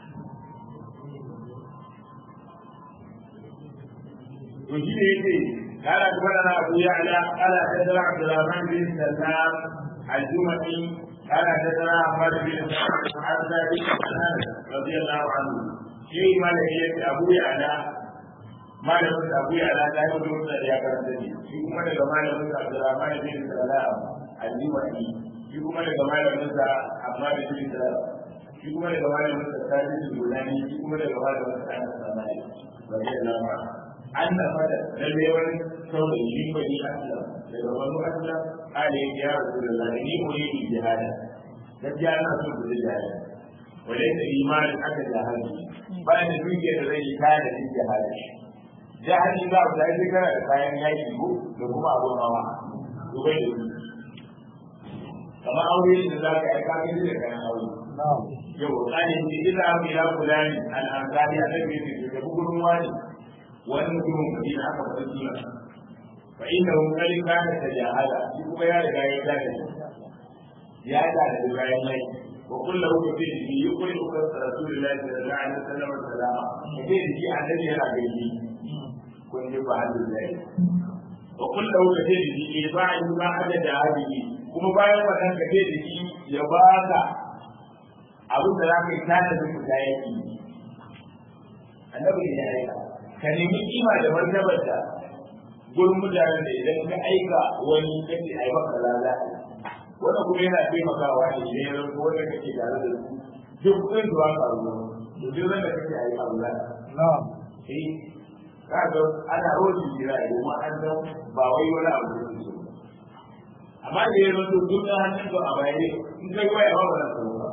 to shi ne yake قال أخبرنا أبو يعلى قال حدثنا عبد الرحمن بن سلام الجمعي قال حدثنا أحمد بن عن ذلك رضي الله عنه شيء ما لقيت أبو يعلى ما لقيت أبو يعلى لا يقول يا كرمتني شيء ما لقيت ما لقيت عبد الرحمن بن سلام الجمعي شيء ما لقيت ما لقيت أحمد بن سلام shi kuma daga malamin sa tajin gudani shi kuma daga malamin sa ana samari rabi Allah ma an da fada lalle wani saurayi shi bani aslam daga wani aslam ala ya rasulullah ni ko yi jihada gaskiya na so ku jihada wale da imani aka jihadi bayan da duke da zai yi kayan da jihada jihadi za ku tafi kana da kayan yaki ko da kuma abun hawa dubai da su kamar aure da za ka yi kafin da kayan aure yau tsarin da ila abu ya kula ne al'adari a nan ne da bugun wani wani mutumin kudi da aka faɗi suna fa inda hun kali kana ta jahala shi kuma ya riga ya gane ya da da bayan mai wa kullu hu fi shi yukuri uka rasulullahi sallallahu alaihi wasallam salama kace da shi annabi yana gaishe kun ji ba Allah wa kullu hu kace da shi ba in ba hada da hadi kuma bayan wannan kace da shi ya baka abin da za ka yi tada da ku ya yi annabi ne ya aika ka nemi kima da martabar da gurin mutanen da idan ka aika wani kace ai maka lala wannan kuma yana taimakawa ne idan ya zanto wanda kake tare da su duk kudin da ba ka ruwa to duk wanda kake ai abu la na'am eh ka ga ana roji jira kuma an san ba wai wani abu da su amma da ya zanto duk da hannun ka a bayane in kai waya ba ba za ka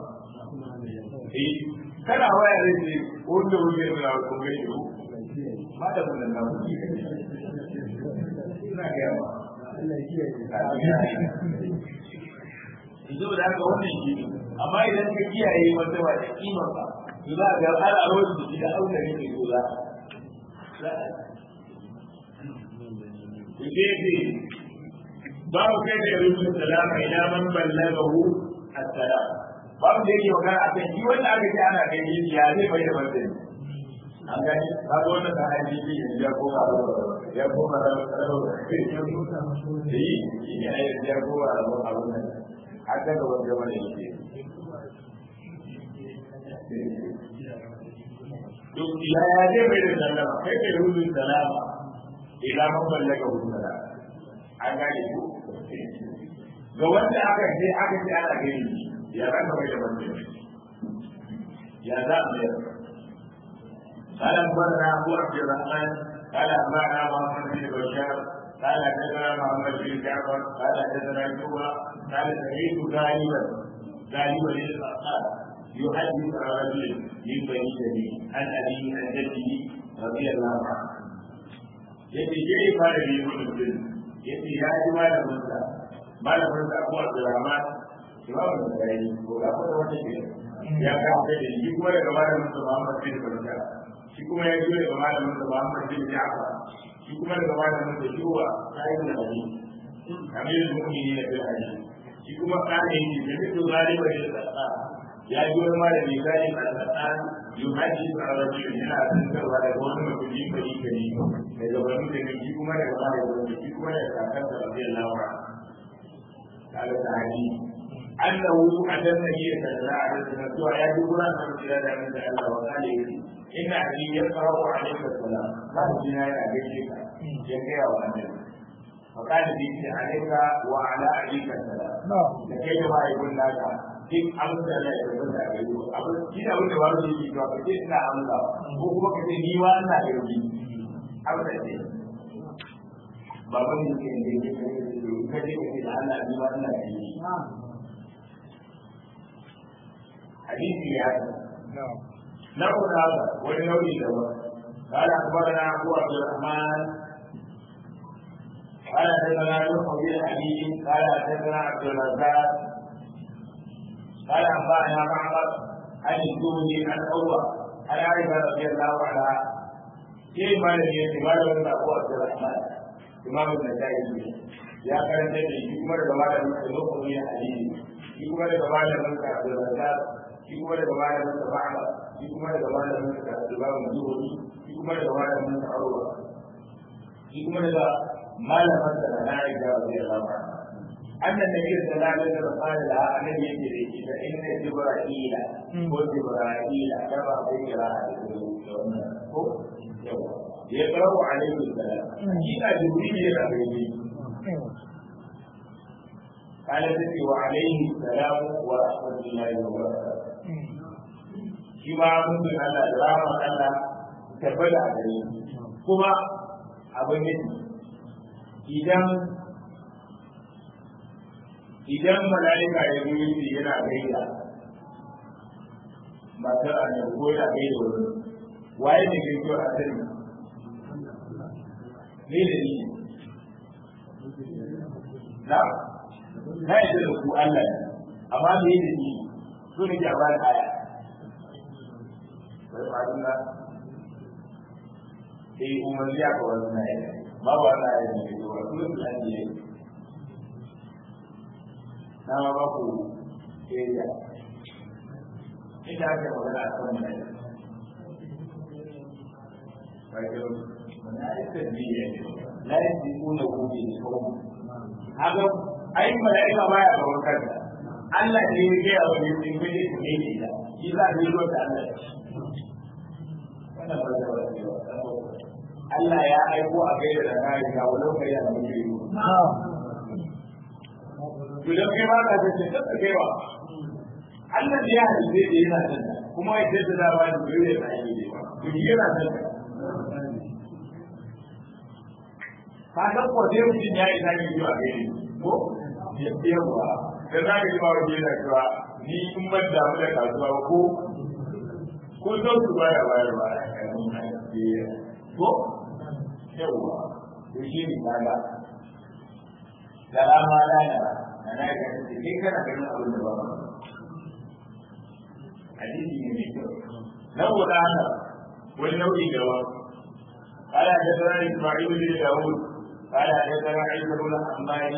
kana waya da ce wanda wuce da ko mai yi ma da mun nan ku ina ga yawa Allah ya kiyaye Izo da haka wannan shi ne amma idan ka kiyaye wata ba da kimar ba to za ga ana rawar da shi da aure ne ke goza ku ce ce babu kai da rubutun salama ila man ballagahu as-salam babu da yake magana a kan shi wanda aka ce ana kai yi ya zai bai da martani an gani ba ga wannan da haji bi ya koma ya koma da da yi shi ne ya koma da abun nan har da ga wanda wanda yake duk ya ya zai bai da sallama kai kai rubu salama ila man ballaga hu salama an gani ko ga wanda aka ce aka ce ana gani ya za ka mai da mutum ya za a mayar قال أخبرنا أبو عبد الرحمن قال أخبرنا محمد بن بشار قال حدثنا محمد بن جعفر قال حدثنا شعبة قال سمعت غالبا غالبا للأصحاب يحدث عن رجل من بني تميم عن أبيه عن جده رضي الله عنه يأتي جاي قال لي مسلم يأتي يا جماعة موسى ما لم أبو عبد الرحمن imamu da gari ko ga fata wata ke ya kawo da shi kuma daga malamin sa Muhammad bin Barka shi kuma ya jiyo daga malamin sa Muhammad bin Ja'far shi kuma daga malamin sa Shuwa sai da Ali Amir mu'minin bil hadith shi kuma kana yi da duk zalima da tsaka ya ji wani malami zai a tsaka yuhaji a rajul yana tantarwa da wani mutum kari kari daga wani da shi kuma daga malamin shi kuma daga kakan sa radiyallahu anhu kaga ta hadisi أنه أتى النبي صلى الله عليه وسلم يا جبران من خلال من الله وقال إن أبي يقرأ عليك السلام قال بنا يا أبيك يا وأنت فقال بك عليك وعلى أبيك السلام لكي ما يقول لك duk amsa da ya zama da gari abin shi da wanda ba su yi ba kace ina amsa ko kuma kace ni ma ina da yi amsa ce ba ban yi ke ne ke kace kace da Allah ni ma ina da yi hadisi ya yi نقول هذا ولنوي له قال اخبرنا ابو عبد الرحمن قال حدثنا نوح بن حبيب قال حدثنا عبد الرزاق قال انبانا معمر عن الزهري عن عروه عن عائشه رضي الله عنها كيف ما لم يأتي ما لم ابو عبد الرحمن امام النسائي يا كان تجي كما لما لم نوح بن حبيب كما لما لم عبد الرزاق shi kuma daga malamin sa ba'ala shi kuma daga malamin sa imamu zuhuri shi kuma daga malamin sa arwa shi kuma daga malaman da na riga wa zai zama أن النبي صلى الله عليه وسلم قال لها أنا يجري فإن جبرائيل وجبرائيل كما ذكر يقرأ عليه السلام إذا جبريل يقرأ قال تبي وعليه السلام ورحمة الله وبركاته كما ممكن أن الرحمة الله تبدأ عليه كما أبن idan idan mala'ika ya zo yace yana gaida matar annabi ko yana gaida wani waye ne kai a sani ne da ni na na yi da ku Allah ne amma me da ni so ne ke a bayan aya sai ba dinga sai umarni ya ka wani na yi babu wannan aya ne ke zuwa kullum da an yi na ma ba ku area ita ake magana a kan mai bakin wani aikar biyu ne la yi ji kuna gobe ne kawai haka ai mala'ika baya ga wakanta Allah ne ya gaya wa ne sun gani su ne ke da shi za a yi ruwa da Allah wannan ba da wani Allah ya aiko a gaida da kare ga wani kai da muke yi idan kai ba ka tace ta kai ba Allah ne ya halice da yana da kuma ya tace da ba da dole ya yi ne ba to shi yana da ka ga ko dai mutum ya yi zaki zuwa gare ko ya yawa da za ka ji ba wani yana cewa ni in ban da mu da kasuwa ko ko don su baya bayar ba ko yawa to shi ne kaga da rama lana na na ga shi kai kana ganin abin da ba ba hadisi ne mai kyau na guda haka wani nau'i da wa قال حدثنا اسماعيل بن داوود قال حدثنا عيسى بن حماد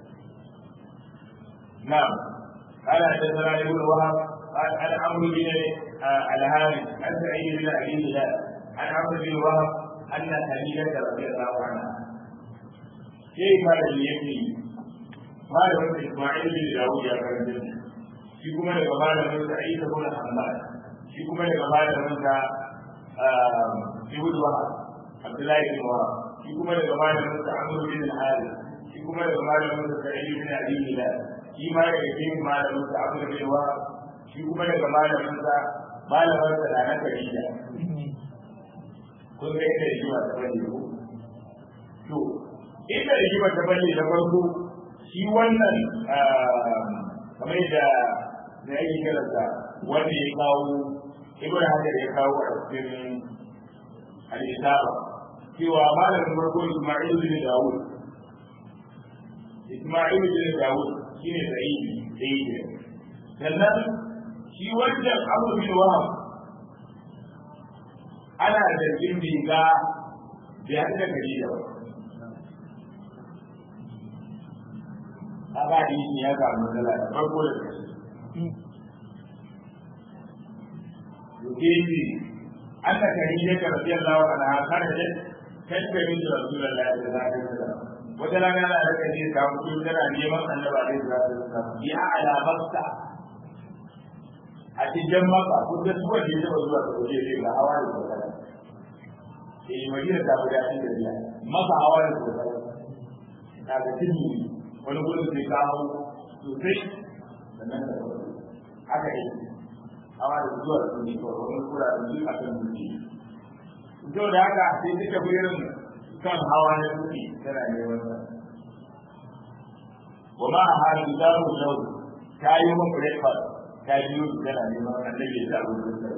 نعم قال حدثنا ابن وهب قال عن عمرو بن الهارث عن سعيد بن ابي هلال عن عمرو بن وهب ان خديجه رضي الله عنها كيف يبني malamin Ismail bin Dawud ya karanta shi shi kuma daga malamin sa Isa bin Hamad shi kuma daga malamin sa Ibn Wahab Abdullahi bin Wahab shi kuma daga malamin sa Amr bin Al-Harith shi kuma daga malamin sa Sa'id bin Abi Hilal shi ma daga cikin malamin sa Amr bin Wahab shi kuma daga malamin sa malamin sa Nana Khadija kun ga ita rigima ta bane ko to ita rigima ta bane da farko shi wannan kamar da da yake karanta wanda ya kawo ibn hajar ya kawo a cikin al-isaba cewa malamin farko Isma'il bin Dawud Isma'il bin Dawud shine sahihi sahihi sannan shi wannan Abu bin Wahab ana da jin riga da ya da gari da kaga hadisi ya samu matsala da farko da ƙarshe yukini anna khadija ta radiyallahu anha kharajat tashbih da rasulullahi sallallahu alaihi wasallam wata rana da aka ce ta mutu tana neman annabi alaihi wasallam ya ala makka a cikin maka ko da su wanda ya zuwa da waje ne ga hawa da kokara eh madina ta guda cikin da biya maka hawa da kokara ta ga tini wani gudun sai kawo sosai sannan da haka yi hawa da zuwa da su ne kawai wani kura da su a kan dutse to da haka sai suka fi irin kan hawa na dutse tana neman sa wa ma a halin da mu yau ta yi mun breakfast ta biyo su tana neman annabi ya sa abin da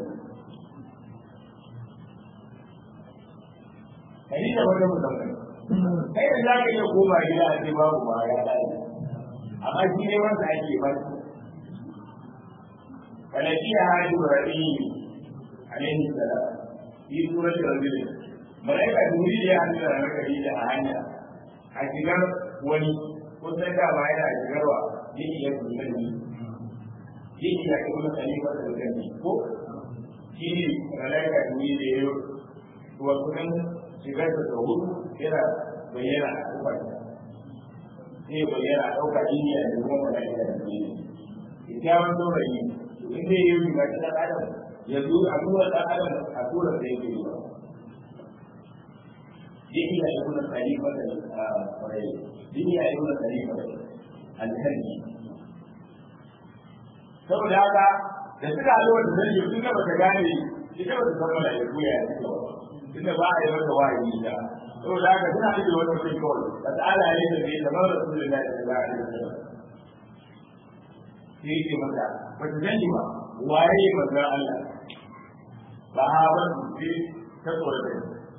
kai da wata musamman kai da za ka iya koma gida a ce babu ma ya dace amma shi ne wanda ake ba su فنجيها إبراهيم عليه السلام في سورة الرجل ملائكة جبريل يا أهل الملائكة أهانا أشجار ولي وسنة ما إلى أشجار يجي يكون مني يجي يكون خليفة الجنة ko shi ne malaika jini da ya wa kunan shigar da hudu yana bayyana a kofar sai bayyana a ɗauka indiya da kuma mala'ika da ne kyakkyawan saurayi in zai yi riga ta ɗan adam ya zo a tura ɗan adam a tura da yake yi ba yake ya yi kuna khalifa da kwarai yake ya yi kuna khalifa da alhaji saboda haka da suka zo da zai yi suka bata gane ita bata san mana ya koya ya ce tunda ba a yi mata wahayi da saboda haka suna ake wani mutum kawai da ta'ala ya yi da bai zama da su da ya ce ba a yi da sai yake mata ba ta sani ba waye manzon Allah ba ha ba su ce ta tsoro da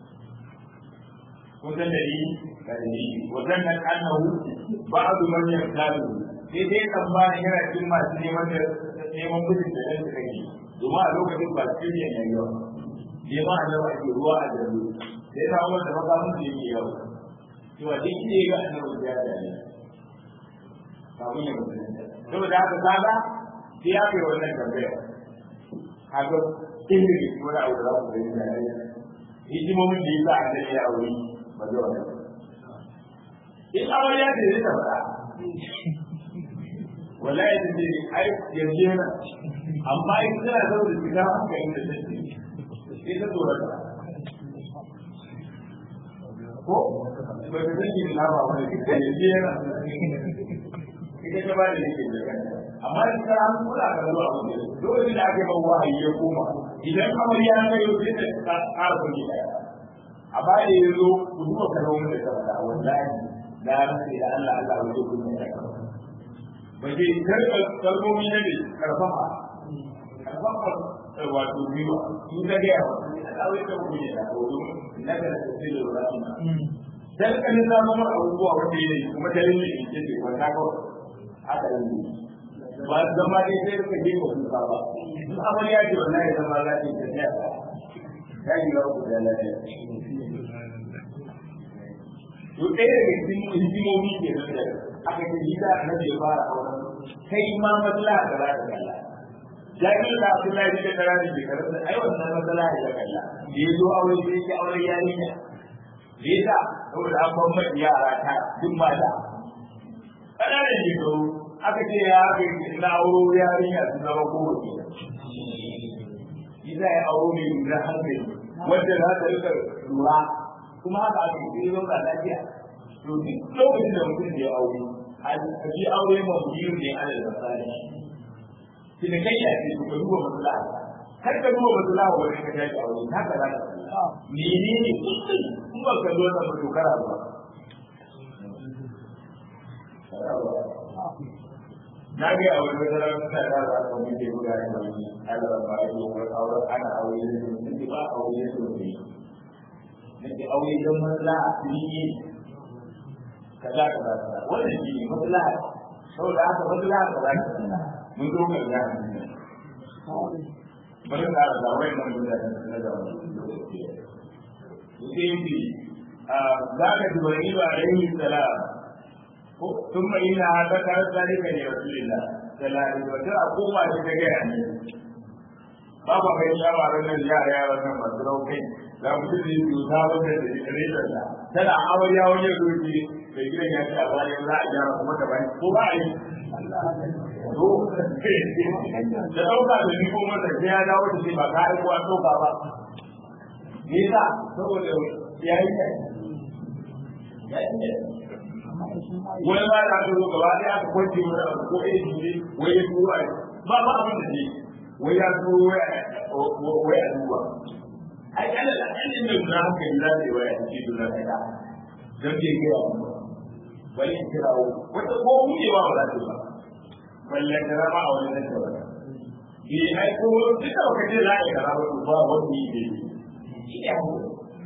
kun san dalili ga dalili wajen nan annahu ba'du man yaqtalu sai dai tsammanin yana cikin masu neman da neman mutum da ɗan suka yi domin a lokacin ba su yin yayi yawa neman a yawa ke ruwa a jaru sai ta wanda makamun da yake yawa cewa duk ne ga annabi ya da ne kafin ya mutum saboda haka kaga sai ya kai wannan tambaya kaga inda ke wani abu da za ku gani da yayi hikimomin da yasa annabi ya aure ba zai wani in amarya ce zai ta faɗa wallahi da ce ai yanzu yana amma in tana zama da shiga haka inda ta ce sai ta tsoron ta ko ba ta san yin lafa wani da yanzu yana ita ta ba da yake da kanta amma in ta an kula ka zuwa wani lokacin da aka yi bawa a yi koma idan amarya ta yi sai ta ƙara kuɗi ɗaya a baya ya zo ku duba kalmomin da ta faɗa wallahi na rantsi da Allah Allah wajen kuɗi ɗaya ba ke karɓa kalmomi na ne karfafa karfafa wato biyu in ka gaya wa Allah wai ka kuɗi ɗaya ko domin na ga da sai da rahama dan kan na mamar abubuwa wanda yake kuma dalilin da yake ce wanda ko haka ne ba zama dai sai ka je ko kuka ba in amarya ce wallahi zama lafiya ta tsaya ya yi wa ku da lafiya to ɗaya daga cikin hikimomi ke nan da aka ce yi da annabi ya fara auren kai ma matsala da za ka kalla jami'in da Abdullahi bin Dara ne bai karanta ai wannan matsala ya kalla da ya zo aure sai ya aure yarinya da ya sa saboda an ban mai yara ta duk mata ƙananan shekaru aka ce ya aka yi na auro yarinya su zama kowace Isa ya auro mai lura hankali wanda za ta rika lura kuma haka aka yi sai zauna lafiya to duk lokacin da mutum ya aure a ji aure ma biyu ne ala da misali kina kai ya ce ka duba maslaha kar ka duba maslaha wani ka tashi aure haka za ka menene kullum in ba ka zo na mutu kara ba na ga a wani wata rana suna da za ka mutu guda da wani ala ba ya yi wani aure ana aure da su ba aure da su ne nake aure don maslaha ne kaza kaza kaza wannan shi ne maslaha saboda haka maslaha kaza kaza mun zo ga ya bari da da wai nan da na da sai yi za ka ji wani ba alaihi salam ko tun mai ina haka ta zalika ne rasulullah sallallahu alaihi wa sallam ko ma ta ga ya ne ba ba kai shawaran nan yara yara nan masu raukai za mu ji su ta wanda da rediyon da tana amarya wani zuci mai gidan ya ce a bayan za a gyara kuma ta bayan ko ba a yi to da ɗauka da ni ko masa sai ya dawo da shi ba ka aiko an ɗauka ba me yasa saboda ya yi kai ya yi kai wani ba da aka zo gaba ɗaya aka kwanci wani abu ko ɗaya shi wai ya turo a ba ba abin da ne wai ya turo wai a duba ai kana da ɗan da na haka yi za ta yi waya ta ce dole ta da don bai gaya mu bari in kirawo wata ko buɗewa ba za ta ba balle kira ma a wani nan ta wata bi ai ko duk da kace za a kira ba ba wani ne shi ne hawo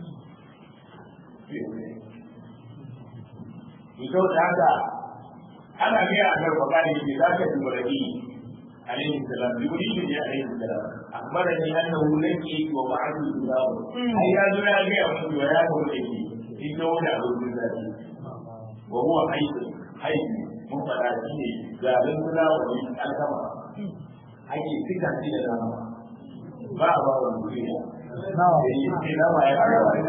Ito da haka ana gaya a garba kare ne za ka ji murabi alaihi salam yuridu bi alaihi salam akhbarani annahu laki wa ba'du salam ai ya zo ya ga mu wa ya ko ne in da wani abu da zai wa huwa hayy hayy mun fada shi ne garin kula wa ni alkama ake fita shi da dama ba ba wa duniya nama ya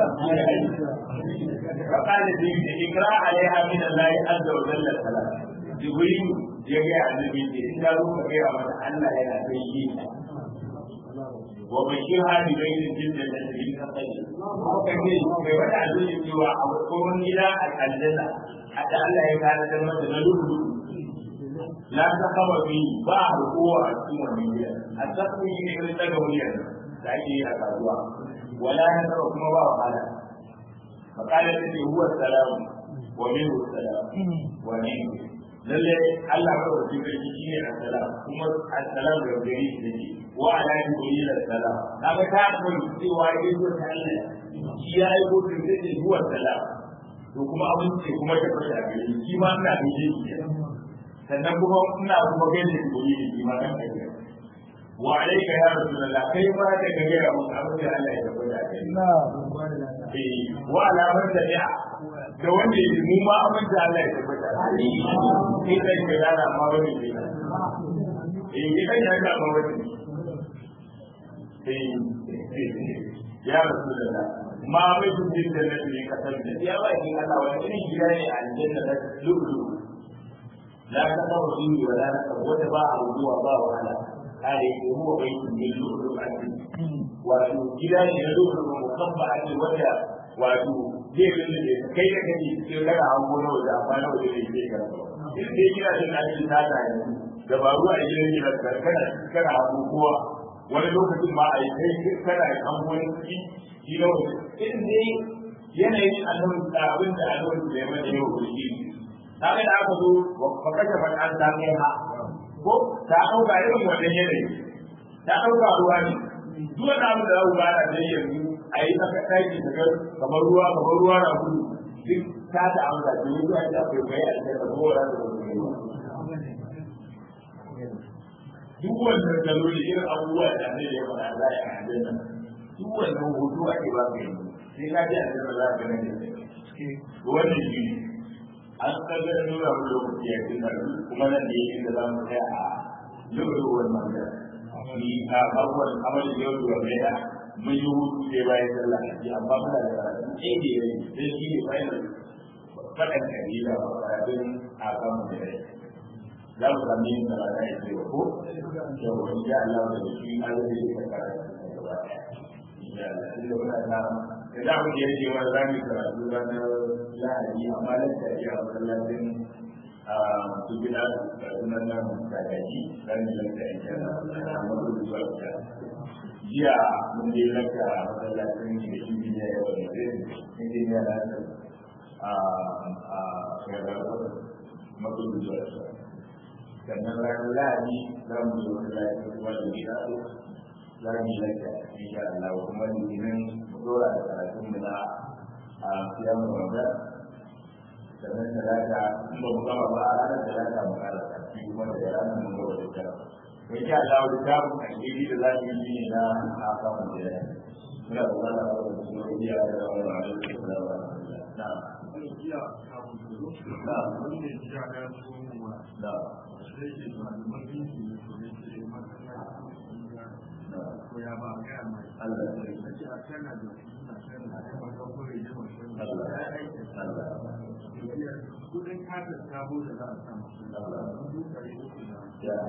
فقال النبي اقرا عليها من الله عز وجل السلام جبريل ya gaya annabi ce in da ruka gaya mata Allah yana kai yi wa bashir hadi bai da jinda da shi ka sai ko kace bai wada azumi cewa a kowane gida a aljanna hadda Allah ya kana da mata na lulu la ta kama bi ba ruwa a cikin wannan gida a tsakiyar ne irin daga wuriyar da ake yi a kasuwa wala ya taba kuma ba wahala فقال الذي هو السلام ومنه السلام ومنه lalle Allah ka wuce sarki shine assalam kuma assalam da gari shi ne wa ala jibril assalam kaga ta koyi cewa yake zuwa ta Allah shi ya yi ko da zai zuwa salam to kuma abin ce kuma ta fara a gari shi ma ina da shi sannan kuma ina kuma ganin jibril shi ma kan kai wa alayka ya rasulullah kai ma da kage ya mun abin da Allah ya tabbata kai na wa alamar tabi'a da wanda ya mu ma abin da Allah ya tabbata sai kai da rana ma wani ne eh kai ya ga ma wani eh ya rasulullah ma bai kun jin da nabi ka san da ya ba kin Allah wani irin gida ne a aljanna da lulu la ta ba wani wala ta wata ba a zuwa ba wahala kare ko huwa baitun min lulu al wato gida ne na lulu mukamma ake wanda wato zai rinda da kai da kai sai kana hango na waje amma na waje ne ke kan in dai kina jin aikin ta ta yanzu da ba ruwa a gidan gidan kana kana hango kowa wani lokacin ma a yi kai kana hango ne shi shi na waje in dai yanayin annabi abin da annabi da ya mana yau da shi kaga da aka zo fa kashe fa an ta kai ha ko ta dauka irin wannan yanayi ta dauka ruwa ne duk wani abu da za ku bada da yanzu a yi maka ɗaki daga kamar ruwa kamar ruwa na gudu duk ta ta amsa da yi zuwa da akwai kai a cikin da kowa da wasu duk wannan daloli irin abubuwa da ne ya faɗa za a yi nan duk wannan hutu ake ba ka yi sai ka ji a cikin za ka gane da wannan shi an kaga nuna mu lokaci a cikin kuma nan da yake da za mu kai a lokacin wannan magana ni a abubuwan amalin yau da wanda mun yi hutu sai bayan sallah a ji amma muna da karatu sai da yayi sai shi ne bayan faɗan kabila ba karatun a kan mu da za mu sami yin karatu ya ce ko yau wani ya Allah da shi an zai yi karatu gaba ɗaya insha Allah inda muna ta da za mu je ce ma za mu karatu ranar lahadi amma lantar ya masallacin su gida da sunan nan kakaji ran da lantar ya ce na amma zuwa da jiya mun je laka masallacin da injiniya ya wani zai injiniya na ta a a gargaɗa makudu zuwa sa sannan ranar lahadi za mu yi masallacin kuma da gida za mu yi laka insha Allah kuma litinin mu dora da karatun mu na a siyan wanda sannan talata in ba mu gama ba a ranar talata mu kara tafi kuma da ranar mun gaba da tara in sha Allah da tabun alheri da za mu yi ne na haka mu da yana muna da wala da su ne iya da wala da su da wala na na na kudin kasar sabo da za a samu ya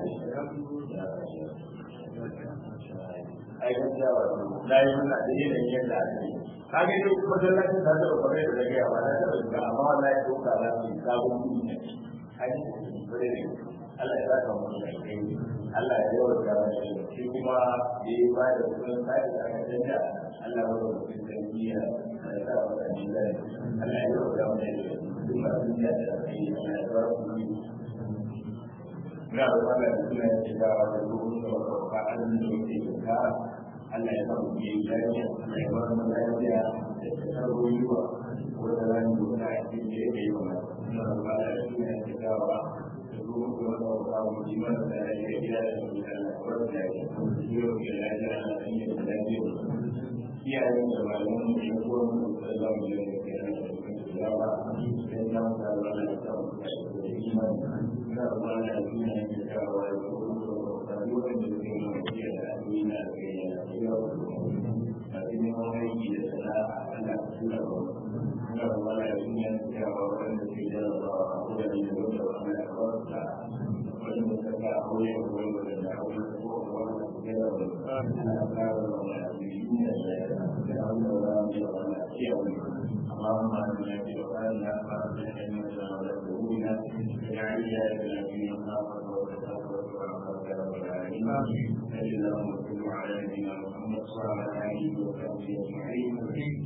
ai gaskiya wato na yi muna da yanayin yadda ake yi ka ga yau kuma masallacin da zai kwarai da zagaya ba na taɓa shiga amma wallahi ko ka za su yi sabon kuɗi ne ai bare ne Allah ya saka mu da kai Allah ya yawa da mana shi kuma da ya ba da kudin sai da aka canja Allah ya yawa da kai ya sa wa da ni da Allah ya yawa da mana shi duk masu da kai Allah ya bar ku na da wannan suna shiga da ruhun da ba a da yake da Allah ya samu yi lafiya Allah ya bar mu lafiya da tsaro yiwa wanda ran da wani ake da yake yi wa na da ba da suna shiga wa da ruhun da ba ba mu ji mana da ya yi da da Allah ko da ya yi yau da lafiya Allah ya yi da lafiya iyayen da malaman mu ya ko mu da zamu yi da kai da ya ba sai na da Allah ya samu da imani ina da wani da duniya ne da yawa da kuma da wani da ke mu da da duniya da ya yi da أولي أول ولد أولي أول ولد كذا ولد أنا أقرأ ولا أبين لأن ولا أمشي ولا أشياء اللهم أنا في وقالنا فأصلح لنا ولا تهونا واجعل إلهنا في مخافة وتقوى ورحمة رب العالمين اللهم صل على نبينا محمد وعلى آله وصحبه أجمعين